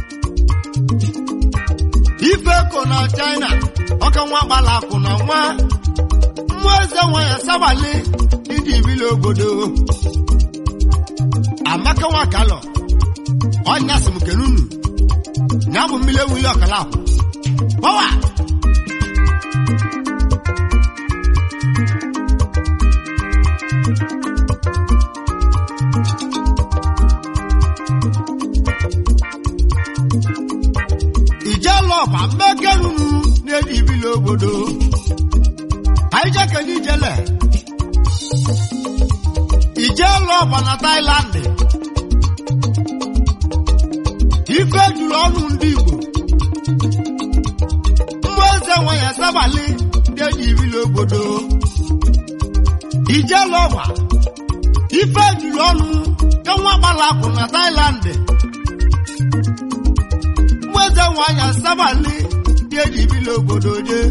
ifeko na china ọka nwa gbala akụ na nwa mmụọ eze nwa ya sabali iji bili obodo amaka nwa kalọ ọnya sị m kenunu ya bụ mmiri ewuli ọkala akwụ pọwa ijelọba mmekerunu na-eji ibili obodo anyị jekene ijele ijelọba na tailandị ife juru ọnụ ndị igbo mmụọ eze nwe ya sabali ndị eji ibili obodo ijelọba ife juru ọnụ ka nwa gbalapụ na tailandị mmụọ eze nwe ya sabali ndị eji ibili obodo je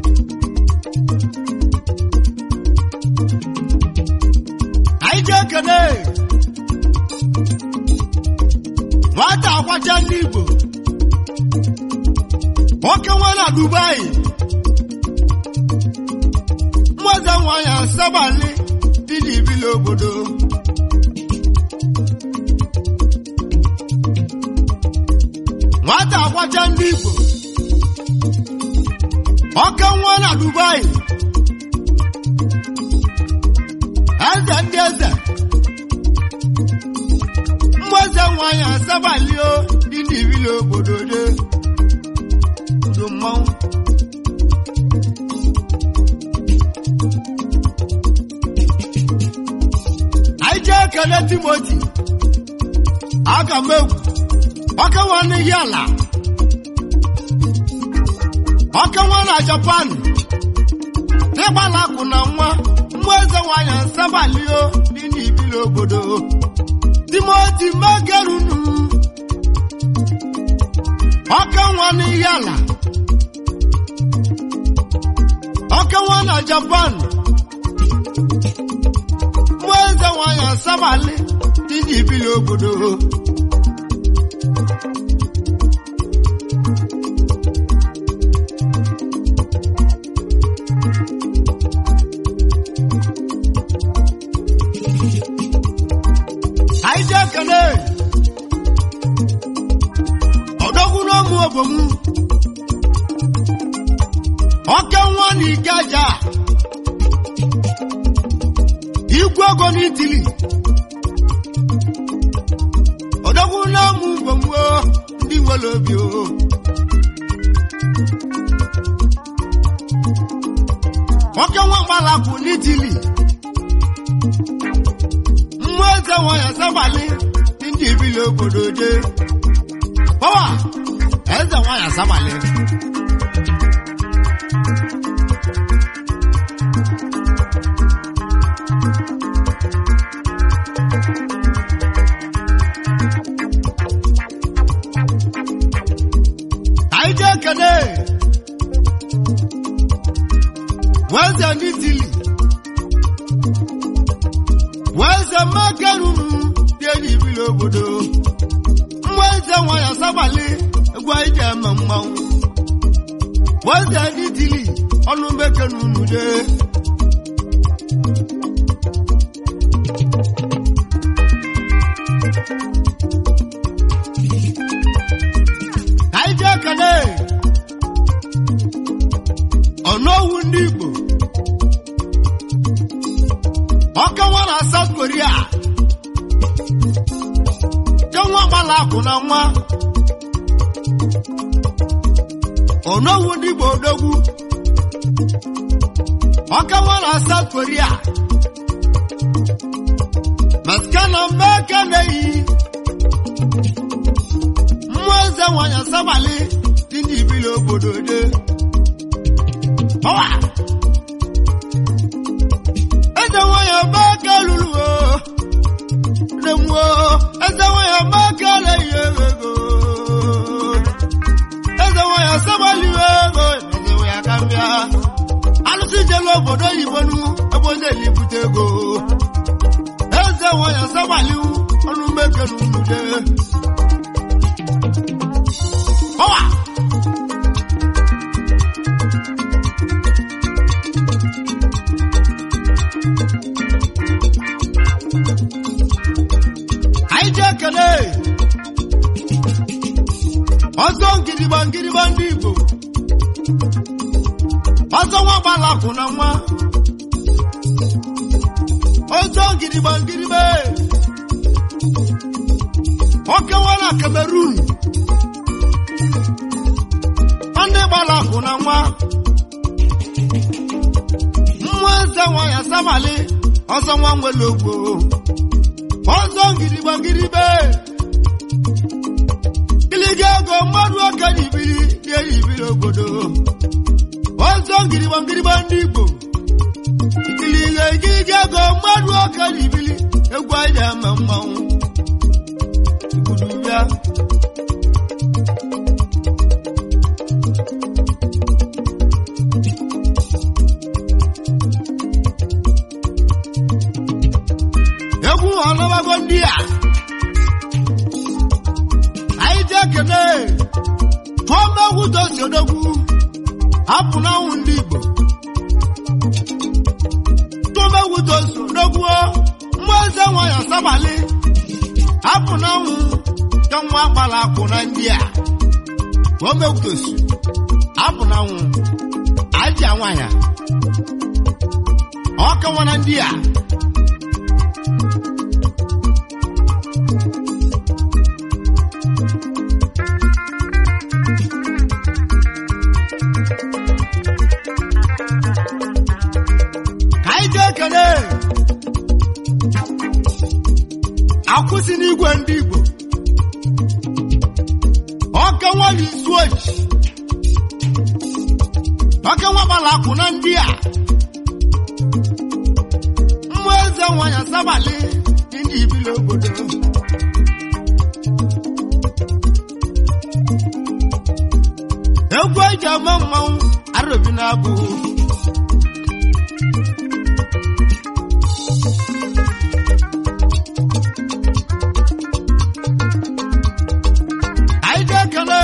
anyị ji ekene nwata akwacha ndị igbo nwoke nwe na dubai mmụọze nwanyị asabali dị n'ibili obodo nwata akwacha ndị igbo nwoke nwe na dubai eze ndị eze mmụọze nwanyị asabalio dị n'ibili obodo de udo mmanwụ anyị jee ekele timoti aga m egwu ọka nwa n'ihi ala ọka nwa na japan n'ịgbala akụ na nwa mmụọ eze nwanyị asabalio dị n'ibili obodo timoti megerunu ọka nwa n'ihi ala ọka nwa na japan mmụọ eze nwanyị asabali dị n'ibili obodo anyị ji ekele ọdọgwu n'ọmụ obomu ọke nwa na ikeja igwe ogo n'itili ọdọgwu n'ọmụ obomu o, ndị nwere obi o ọke nwa gbalapụ n'itili mmụọ eze nwanyị asabali ndị ibili obodo je pọwa eze nwanyị asabali anyị ji ekele weze ndị tili weze makerunu dị enyi ibili obodo mwa eze nwanyị asabali egwu anyị ji eme mmanwụ weze ndị tili ọnụ mekerunu de anyị ji ekele ọnụowu ndị igbo ọkawa na South Korea jenwa gbala akụ na nwa onowu ndị Igbo odogwu ọkawa na South Korea maskana mmeke na-eyi mmụọ eze nwanyị asabali dị n'ibili obodo de ọwa eze nwanyị mmeke lụrụ o ndemuo eze nwanyị mmeke na-eyi ego eze nwanyị asabali ego eze nwanyị aka mbịa alụsị jelu obodo oyibo nu ebe onye jeli bute ego eze nwanyị asabaliwu ọnụ mekere unude ọwa anyị ji ekele ọzọ ngiriba ngiriba ndị igbo ọzọ nwa gbalakụ na nwa ọzọ ngiriba ngiribe okewa na kamerun ndị gbalakụ na nwa mmụọ eze nwa ya sabali ọzọ nwa nwere ogbo ọzọ ngiriba ngiribe gịlịga ego mmadụ okenye ibiri na-eyi ibiri obodo ọzọ ngiriba ngiriba ndị igbo gịlịga gịlịga ego mmadụ okenye ibiri egwu anyị na-eme mmanwụ igbudu bịa egwu ọlọbago ndị a anyị ji ekene tụọma egwu tosi odogwu hapụ n'anwụ ndị igbo tụọma egwu tosi odogwu mmụọ eze nwanyị asabalị hapụ n'anwụ ka nwa gbara akwụ na ndị a tụọma egwu tosi hapụ n'anwụ aji nwanyị ọkawa na ndị a ka anyị jee ekele akwụsị n'igwe ndị igbo ọka nwanyị isu oji ọka nwa gbara akwụ na ndị a mmụọ eze nwanyị asabalị ndị ibili obodo egwu eji ama mmanwụ arobi na-abụ anyị ga-ekele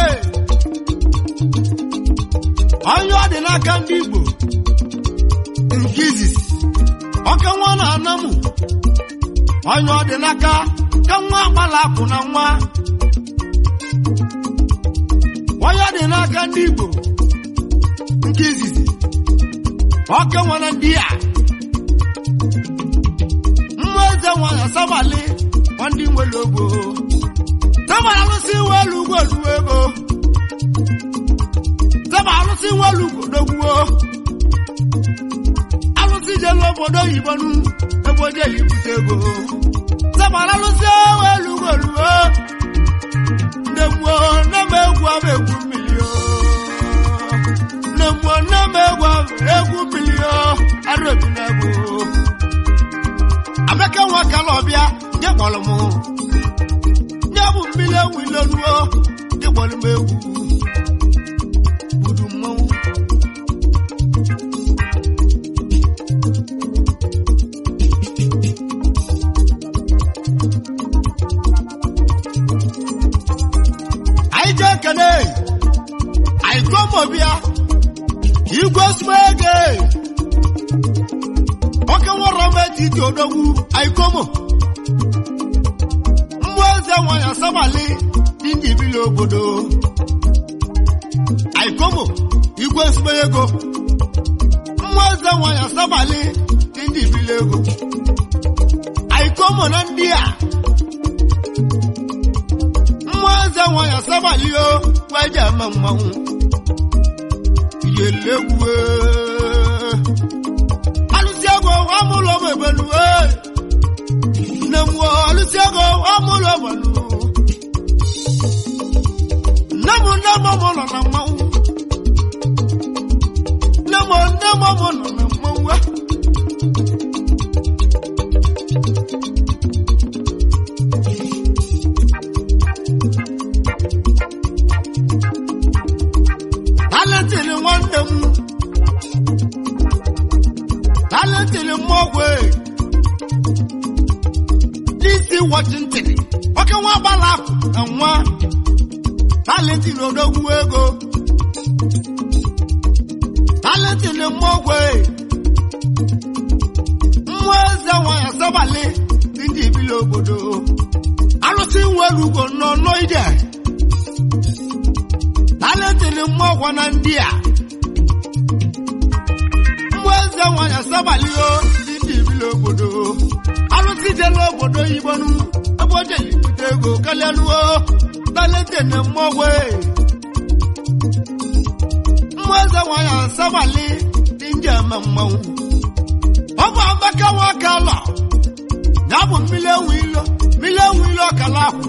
onye ọ dị n'aka ndị Igbo nke izizi ọka nwa na anamụ onye ọ dị n'aka ka nwa agbala akwụ na nwa onye ọ dị n'aka ndị Igbo nke izizi ọka nwa na ndị a mmụọ eze nwa na sabalị ọ ndị nwere ogbo Saba alụsị nwe elu ugwu oluwo ego. Saba alụsị nwe elu ugwu odogwuo. Alụsị jelu obodo oyibo nu ebe o jeli ibute ego. Saba alụsị nwe elu ugwu oluwo. Nne mmụọ nne m egwu ama egwu mmiri o. Nne mmụọ nne m egwu ama egwu mmiri o. Arụ ebi na egwu. Amaka nwa kala ọbịa nye kpọrọ mụ. nye bụ mmiri ewu ilonuo ịgbọrọ m egwu budu mmanwụ anyị ji ekele anyị komobia igwe smege oke nwụrọ m etiti odogwu anyị komo mmụọ eze nwanyị asabalị dị ndị ibili obodo aikomo igwe nsogbe ego mmụọ eze nwanyị asabalị dị ndị ibili ego aikomo na ndị a mmụọ eze nwanyị asabalị o gwaje eme mmanwụ yelegwu alụsị ego amụlọ m ebeluwe nne m alụsị ego amụlọ ọgbalụ nne m nne m mụ nọ na mmanwụ nne m nne m mụ nọ na mmanwụ a. talentiri nwanne m talentiri mmọgwụ nwa talentin odogwu ego talentin mmọgwe mmụọ eze nwanyị asabalị dị ndị ibili obodo arụsị nwere ugo nọ n'ide talentin mmọgwa na ndị a mmụọ eze nwanyị asabalị o dị ndị ibili obodo arụsị jela obodo yibonu ebe o jeli bute ego kalịaluo talentin mmọgwe mmụọ eze nwanyị asabalị dị ndị ama mmanwụ ọ bụ abaka nwoke alọ ya bụ mmiri ewu ilo mmiri ewu ilo ọkala ahụ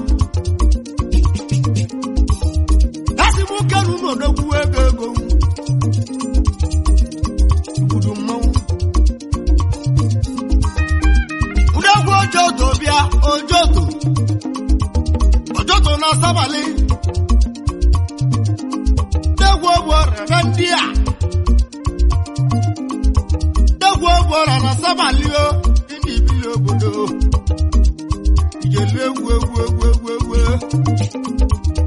esi m kenu n'odogwu ego ego igbudu mmanwụ udegwu ojoto bịa ojoto ojoto na asabalị degwu ogbu ọrịa ndị a egwu ọgbọrọ na sabalio dị n'ibili obodo ijelu egwu egwu egwu egwu egwu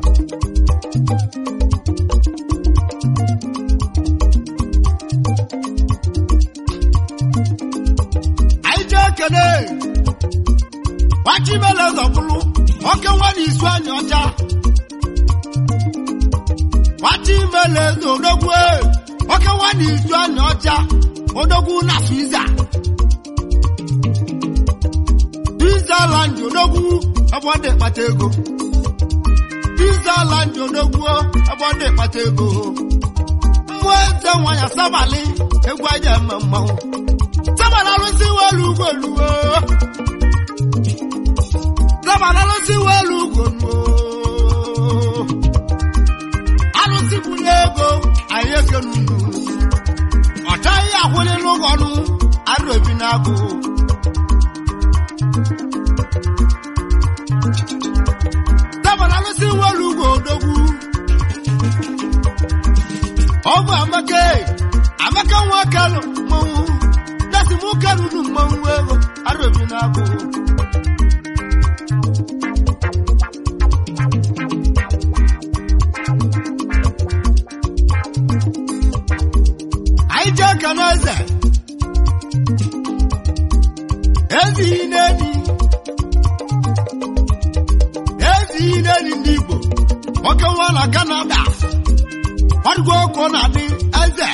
anyị jee ekene wachimele zọpụrụ oke nwa na isu anyị ọcha wachimele zodogwu oke nwa na isu anyị ọcha odogwu na Swiza Switzerland odogwu ebe ọ dị kpata ego Switzerland odogwu ebe ọ dị kpata ego mmụọ eze nwanyị asabalị egwu aja eme mmanwụ sabala alụsị welu ugoluo sabala alụsị welu ugoluo alụsị bụrụ ego anyị ekenunu ọ chaghị akwụlịla ụgọnụ arụ ebi n'agụ dabara alụsị nwere ugwu odogwu ọ bụ amaka amaka nwa kalụ mmanwụ dasi m ụka ruru mmanwụ ego arụ ebi n'agụ anyị jee ka n'eze ezighi n'enyi ezighi n'enyi ndị Igbo nwoke nwa na Kanada ọdụgo ọkụ na-adị eze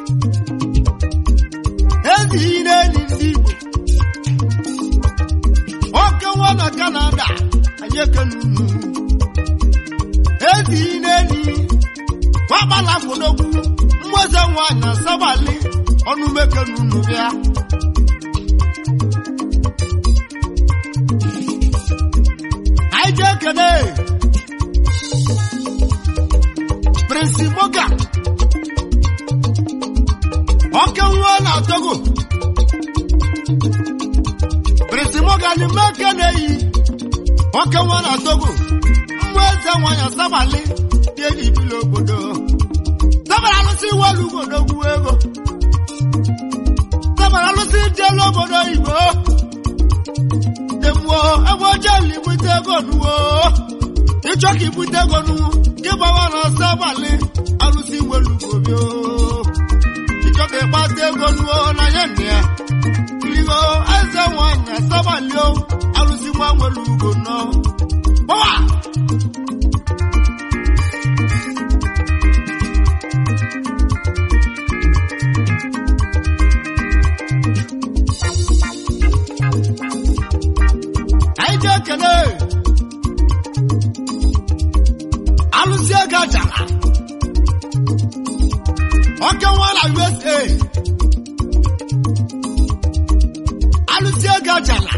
ezighi n'enyi ndị Igbo nwoke nwa na Kanada anyị ekene unu ezighi n'enyi wagbala fodogwu mmụọze nwanyị na sabali ọnụ mekere unu bịa anyị ji ekene prinsi moga ọke nwa na togo prinsi moga ni mekene yi ọke nwa na togo mmụọze nwanyị sabali dị n'ibili obodo Sabara alụsị welu odogwu ego. Sabara alụsị jelu obodo Igbo. Demụọ ebe oche li bute ego nuwo. Ịchọ ka ibute ego nu, gị gbawa na sabalị alụsị welu gobi o. Ịchọ ka ịkpata ego nuwo na ya nne ya. Iligo eze nwanyị na sabalị o, alụsị nwa nwelu ugo nọ. Gbawa! anyị ji ekele alụsị ego ajara oke nwa na USA alụsị ego ajara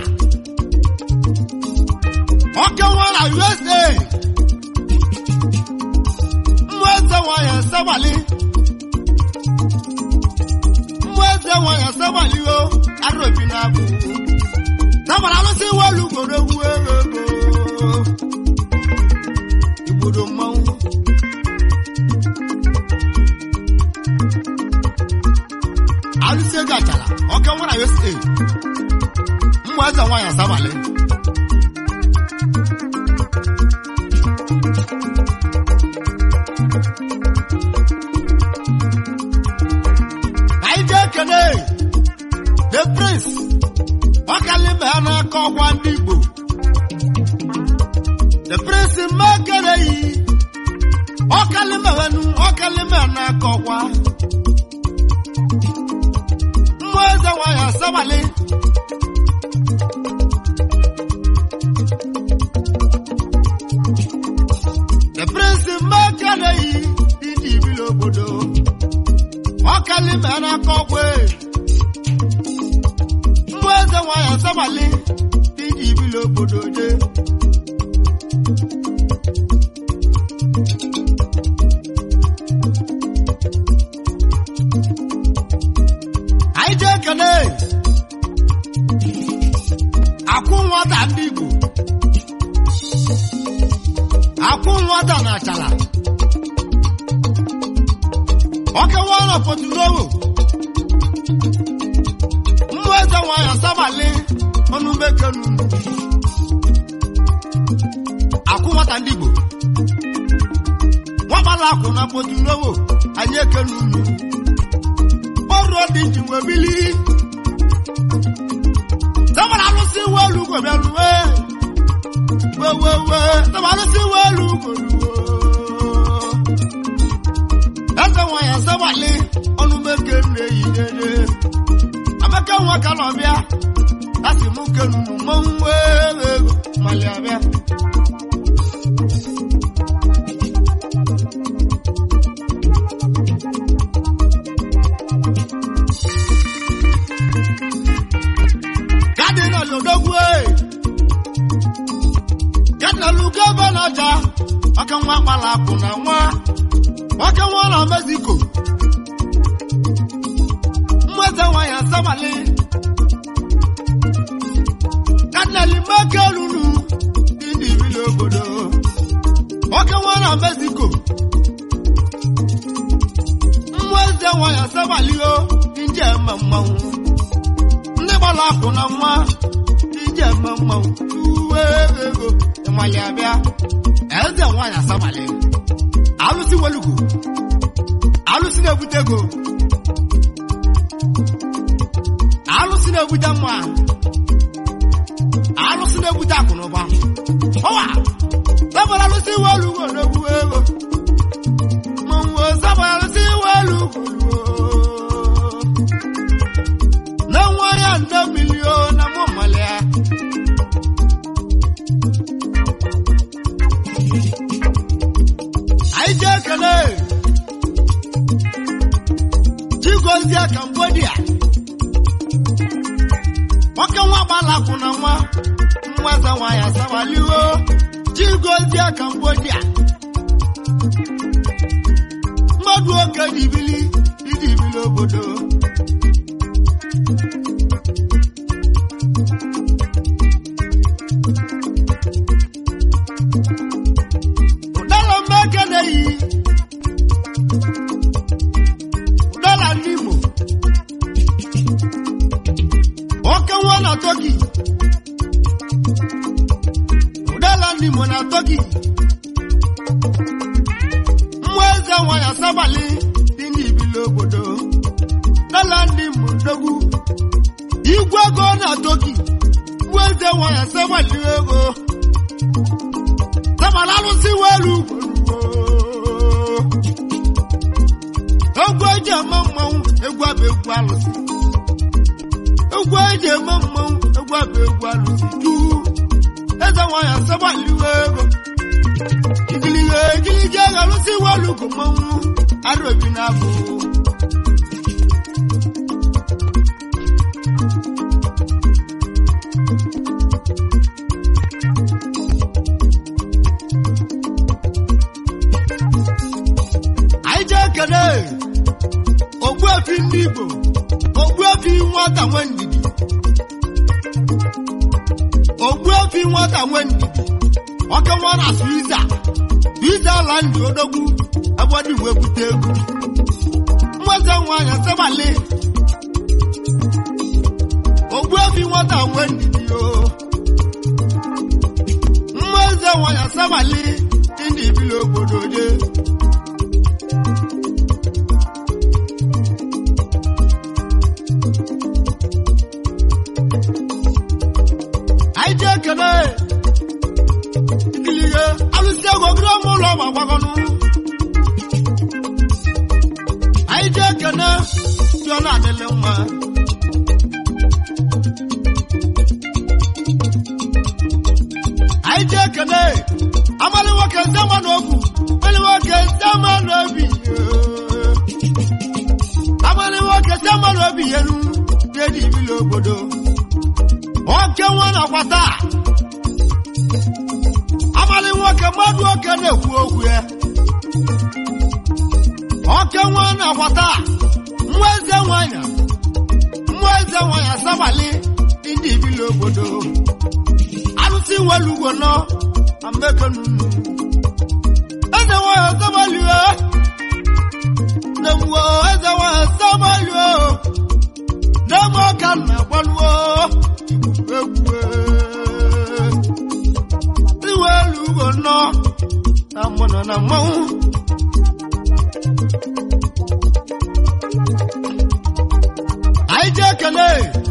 oke nwa na USA mmụọ eze nwanyị asabali mmụọ eze nwanyị asabali o arụ obi na-abụ Sabara alụsị welu ugboro egwu ego ego. Igbodo mmanwụ. Alụsị ego achara, ọka nwa na USA. Mmụ eze nwaanyị asabalị. the prince mekere yi ọkalimewenu ọkalime na-akọkwa mmụọ eze nwanyị asabali the prince mekere yi ịdị ibili obodo ọkalime na-akọkwa mmụọ eze nwanyị asabali ịdị ibili obodo je anyị jee kene akwụ nwata ndị Igbo akwụ nwata na achala ọkewa na potulowo mmụ eze nwanyị asabali ọnụ mekenu akwụ nwata ndị Igbo nwakpala akwụ na potulowo anyị ekenu unu ọrụ dị ji nwe bili tọ́bọ̀lá ló sí wọ́ọ̀lù kò bẹ̀rù wé wéwéwé tọ́bọ̀lá ló sí wọ́ọ̀lù kò lù wó. ẹsẹ̀ wọn yẹn sẹ́wàlé ọdún méje ní èyí dédé abẹ́kẹ́ wọn kà lọ bíá láti mú kẹnu mọ́ ń wéwé mọ̀lẹ́ abẹ́. Gádínà lòdógún ẹ̀. Gádínà lùkẹ́ bẹ́ n'ọjà. Ọkẹ́ wọn akpala akwụna nwa. Ọkẹ́ wọn na Mexico. Mmụeze nwa ya asabali. Gádínà limeke lulu. Ndị ibili obodo. Ọkẹ́ wọn na Mexico. Mmụeze nwa ya asabali o. Nje eme mmanwụ. ndị gbara akwụ na nwa ije eme mmanwụ uwe ego ịmali abịa eze nwaanyị asabali alụsị welugo alụsị na-ebute ego alụsị na-ebute mma alụsị na-ebute akụ na ụba ọwa sabara alụsị welugo na-egwu ego mmanwụ sabara alụsị welugo na nwere ya nne milio na mụmalịa anyị ji ekele chigozie cambodia nwoke nwa gbalakwu na nwa nweze nwanyị asawaliwo chigozie cambodia mmadụ oke dibili idibili obodo ụdara mmekene yi ụdara ndị Igbo nwoke nwa na toki ụdara ndị Igbo na toki mmụọ eze nwanyị asabali dị n'ibili obodo ụdara ndị Igbo ndogwu igwe ego na toki mmụọ eze nwanyị asabali ego Sabala alụsị welu egwu eji eme mmanwụ egwu abụ egwu alụsị egwu eji eme mmanwụ egwu abụ egwu alụsị juu eze nwanyị asabaliwe ego igilige igiligi ego alụsị welu bụ mmanwụ arụ obi na-abụ anyị jee kele ogbuefi ndị Igbo ogbuefi nwata nwe ndidi ogbuefi nwata nwe ndidi ọka nwa na Suiza Suiza ala ndị odogwu ebe ọ dị wee bute ego nweze nwanyị asabali ogbuefi nwata nwe ndidi o mmeze nwanyị asabali ndị ibili obodo jee anyị ji ekele ikilige alụsị ego gịrị ọmụ ụlọ ma gbagọnụ anyị ji ekene dị ọ na-adịlị mma anyị ji ekene amalị nwoke ndị ama n'okwu amalị nwoke ndị ama n'obi amalị nwoke ndị ama n'obi yenu dị ibili obodo oke nwa na-akwata amalị nwoke mmadụ oke na-ekwu okwu ya oke nwa na-akwata nwa eze nwanyị nwa eze nwanyị asabalị ndị ibili obodo alụsị nwere ugwo nọ amekenunu eze nwanyị asabalị nemwo eze nwanyị asabalị nemo ka nna gbaluo egwu iwe elu ugwo nọ na mmanụ na mmanwụ anyị ji ekele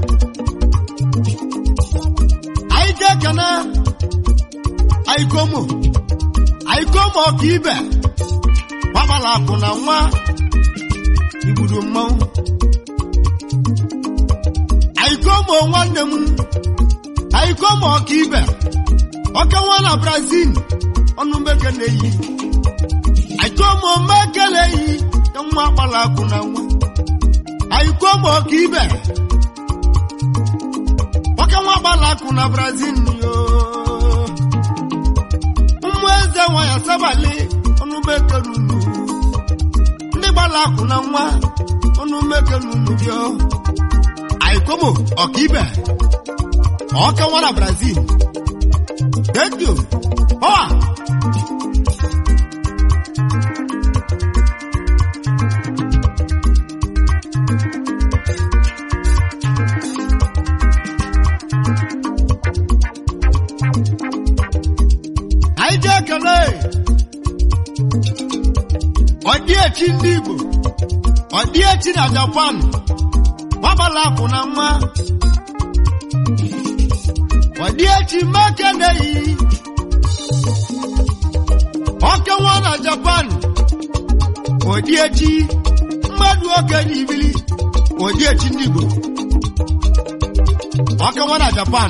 anyị ji ekele aikomo aikomo ọka ibe gbabala akụ na nwa igbudu mmanwụ aikomo nwanne m aikomo ọka ibe ọka nwa na brazil ọnụ meke na-eyi aikomo meke na-eyi ya nwa gbala akụ na nwa aikomo ọka ibe ọka nwa gbala akụ na brazil yo ụmụ eze nwa ya sabali ọnụ meke nunu ndị gbala akụ na nwa ọnụ meke nunu bịọ aikomo ọka ibe ọka nwa na brazil thank you power anyị ji ekele ọdịechi ndị igbo ọdịechi na japan gbabala akụ na mma ọdịechi mekeneyi oke nwa na japan ọdịechi mmadụ okenye ibili ọdịechi ndị igbo oke nwa na japan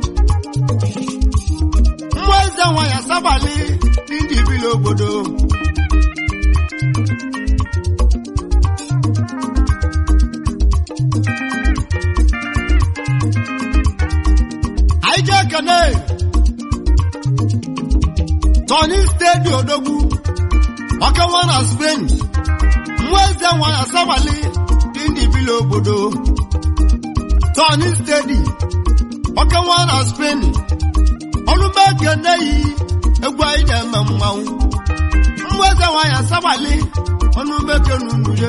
nwa eze nwa ya sabali ndị ibili obodo anyị ji ekene tọni stedi odogwu oke nwa na spain nwa eze nwa ya sabali ndị ibili obodo tọni stedi oke nwa na spain ọlụmeke nneyi egwu anyị na-eme mmanwụ nwa eze nwa ya sabali ọnụmeke n'unuye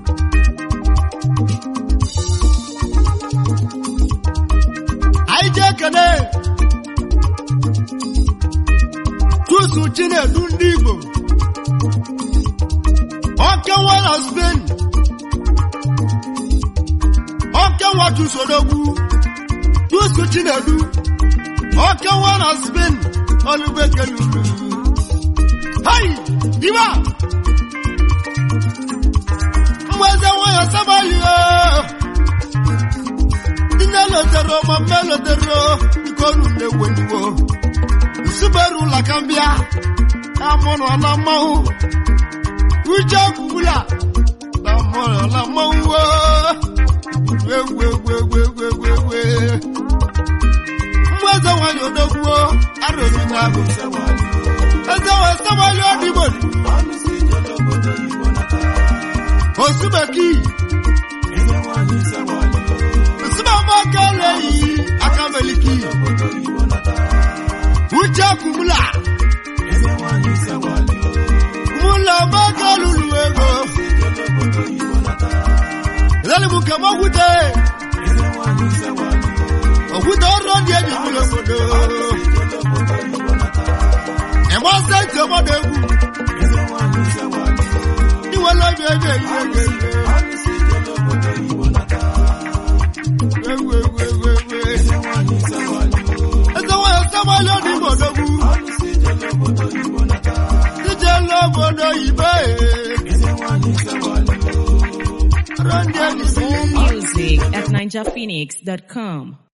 anyị ji ekene tusu chinedu ndị igbo oke nwa na spain oke nwa tusodogwu tusu chinedu oke nwa na spain ọlụbeke lulu hai diba mweze nwayọ sabalio nne lotero ma mme lotero ikonu na-eweniwo nsuberu lakambịa amụrụ na mmanwụ uche gwugwula na mụrụ na mmanwụ egwu egwu egwu egwu egwu egwu eze nwanyị odogwuo arụrụ na abụ eze nwanyị samali ọdịgbo osubeki nsibamaka leyi aka meliki uche kumula mula maka lulu ego lẹ́nu kẹ́mọ́kúté òkúta ọ̀rọ̀ ní ẹ̀dì ìpínlẹ̀ òbòdó. ẹ̀wọ́n sẹ́ǹtì ọmọdé wù. níwọ̀n lọ́jọ́ ẹgbẹ́ yìí ẹgbẹ́ yìí. Ewu ewu ewu ewu. Ẹsẹ̀ wọn yẹ sábà lónìí ìbòdó wù. oyibo ọrụ ndị ebisili Music at NinjaPhoenix.com.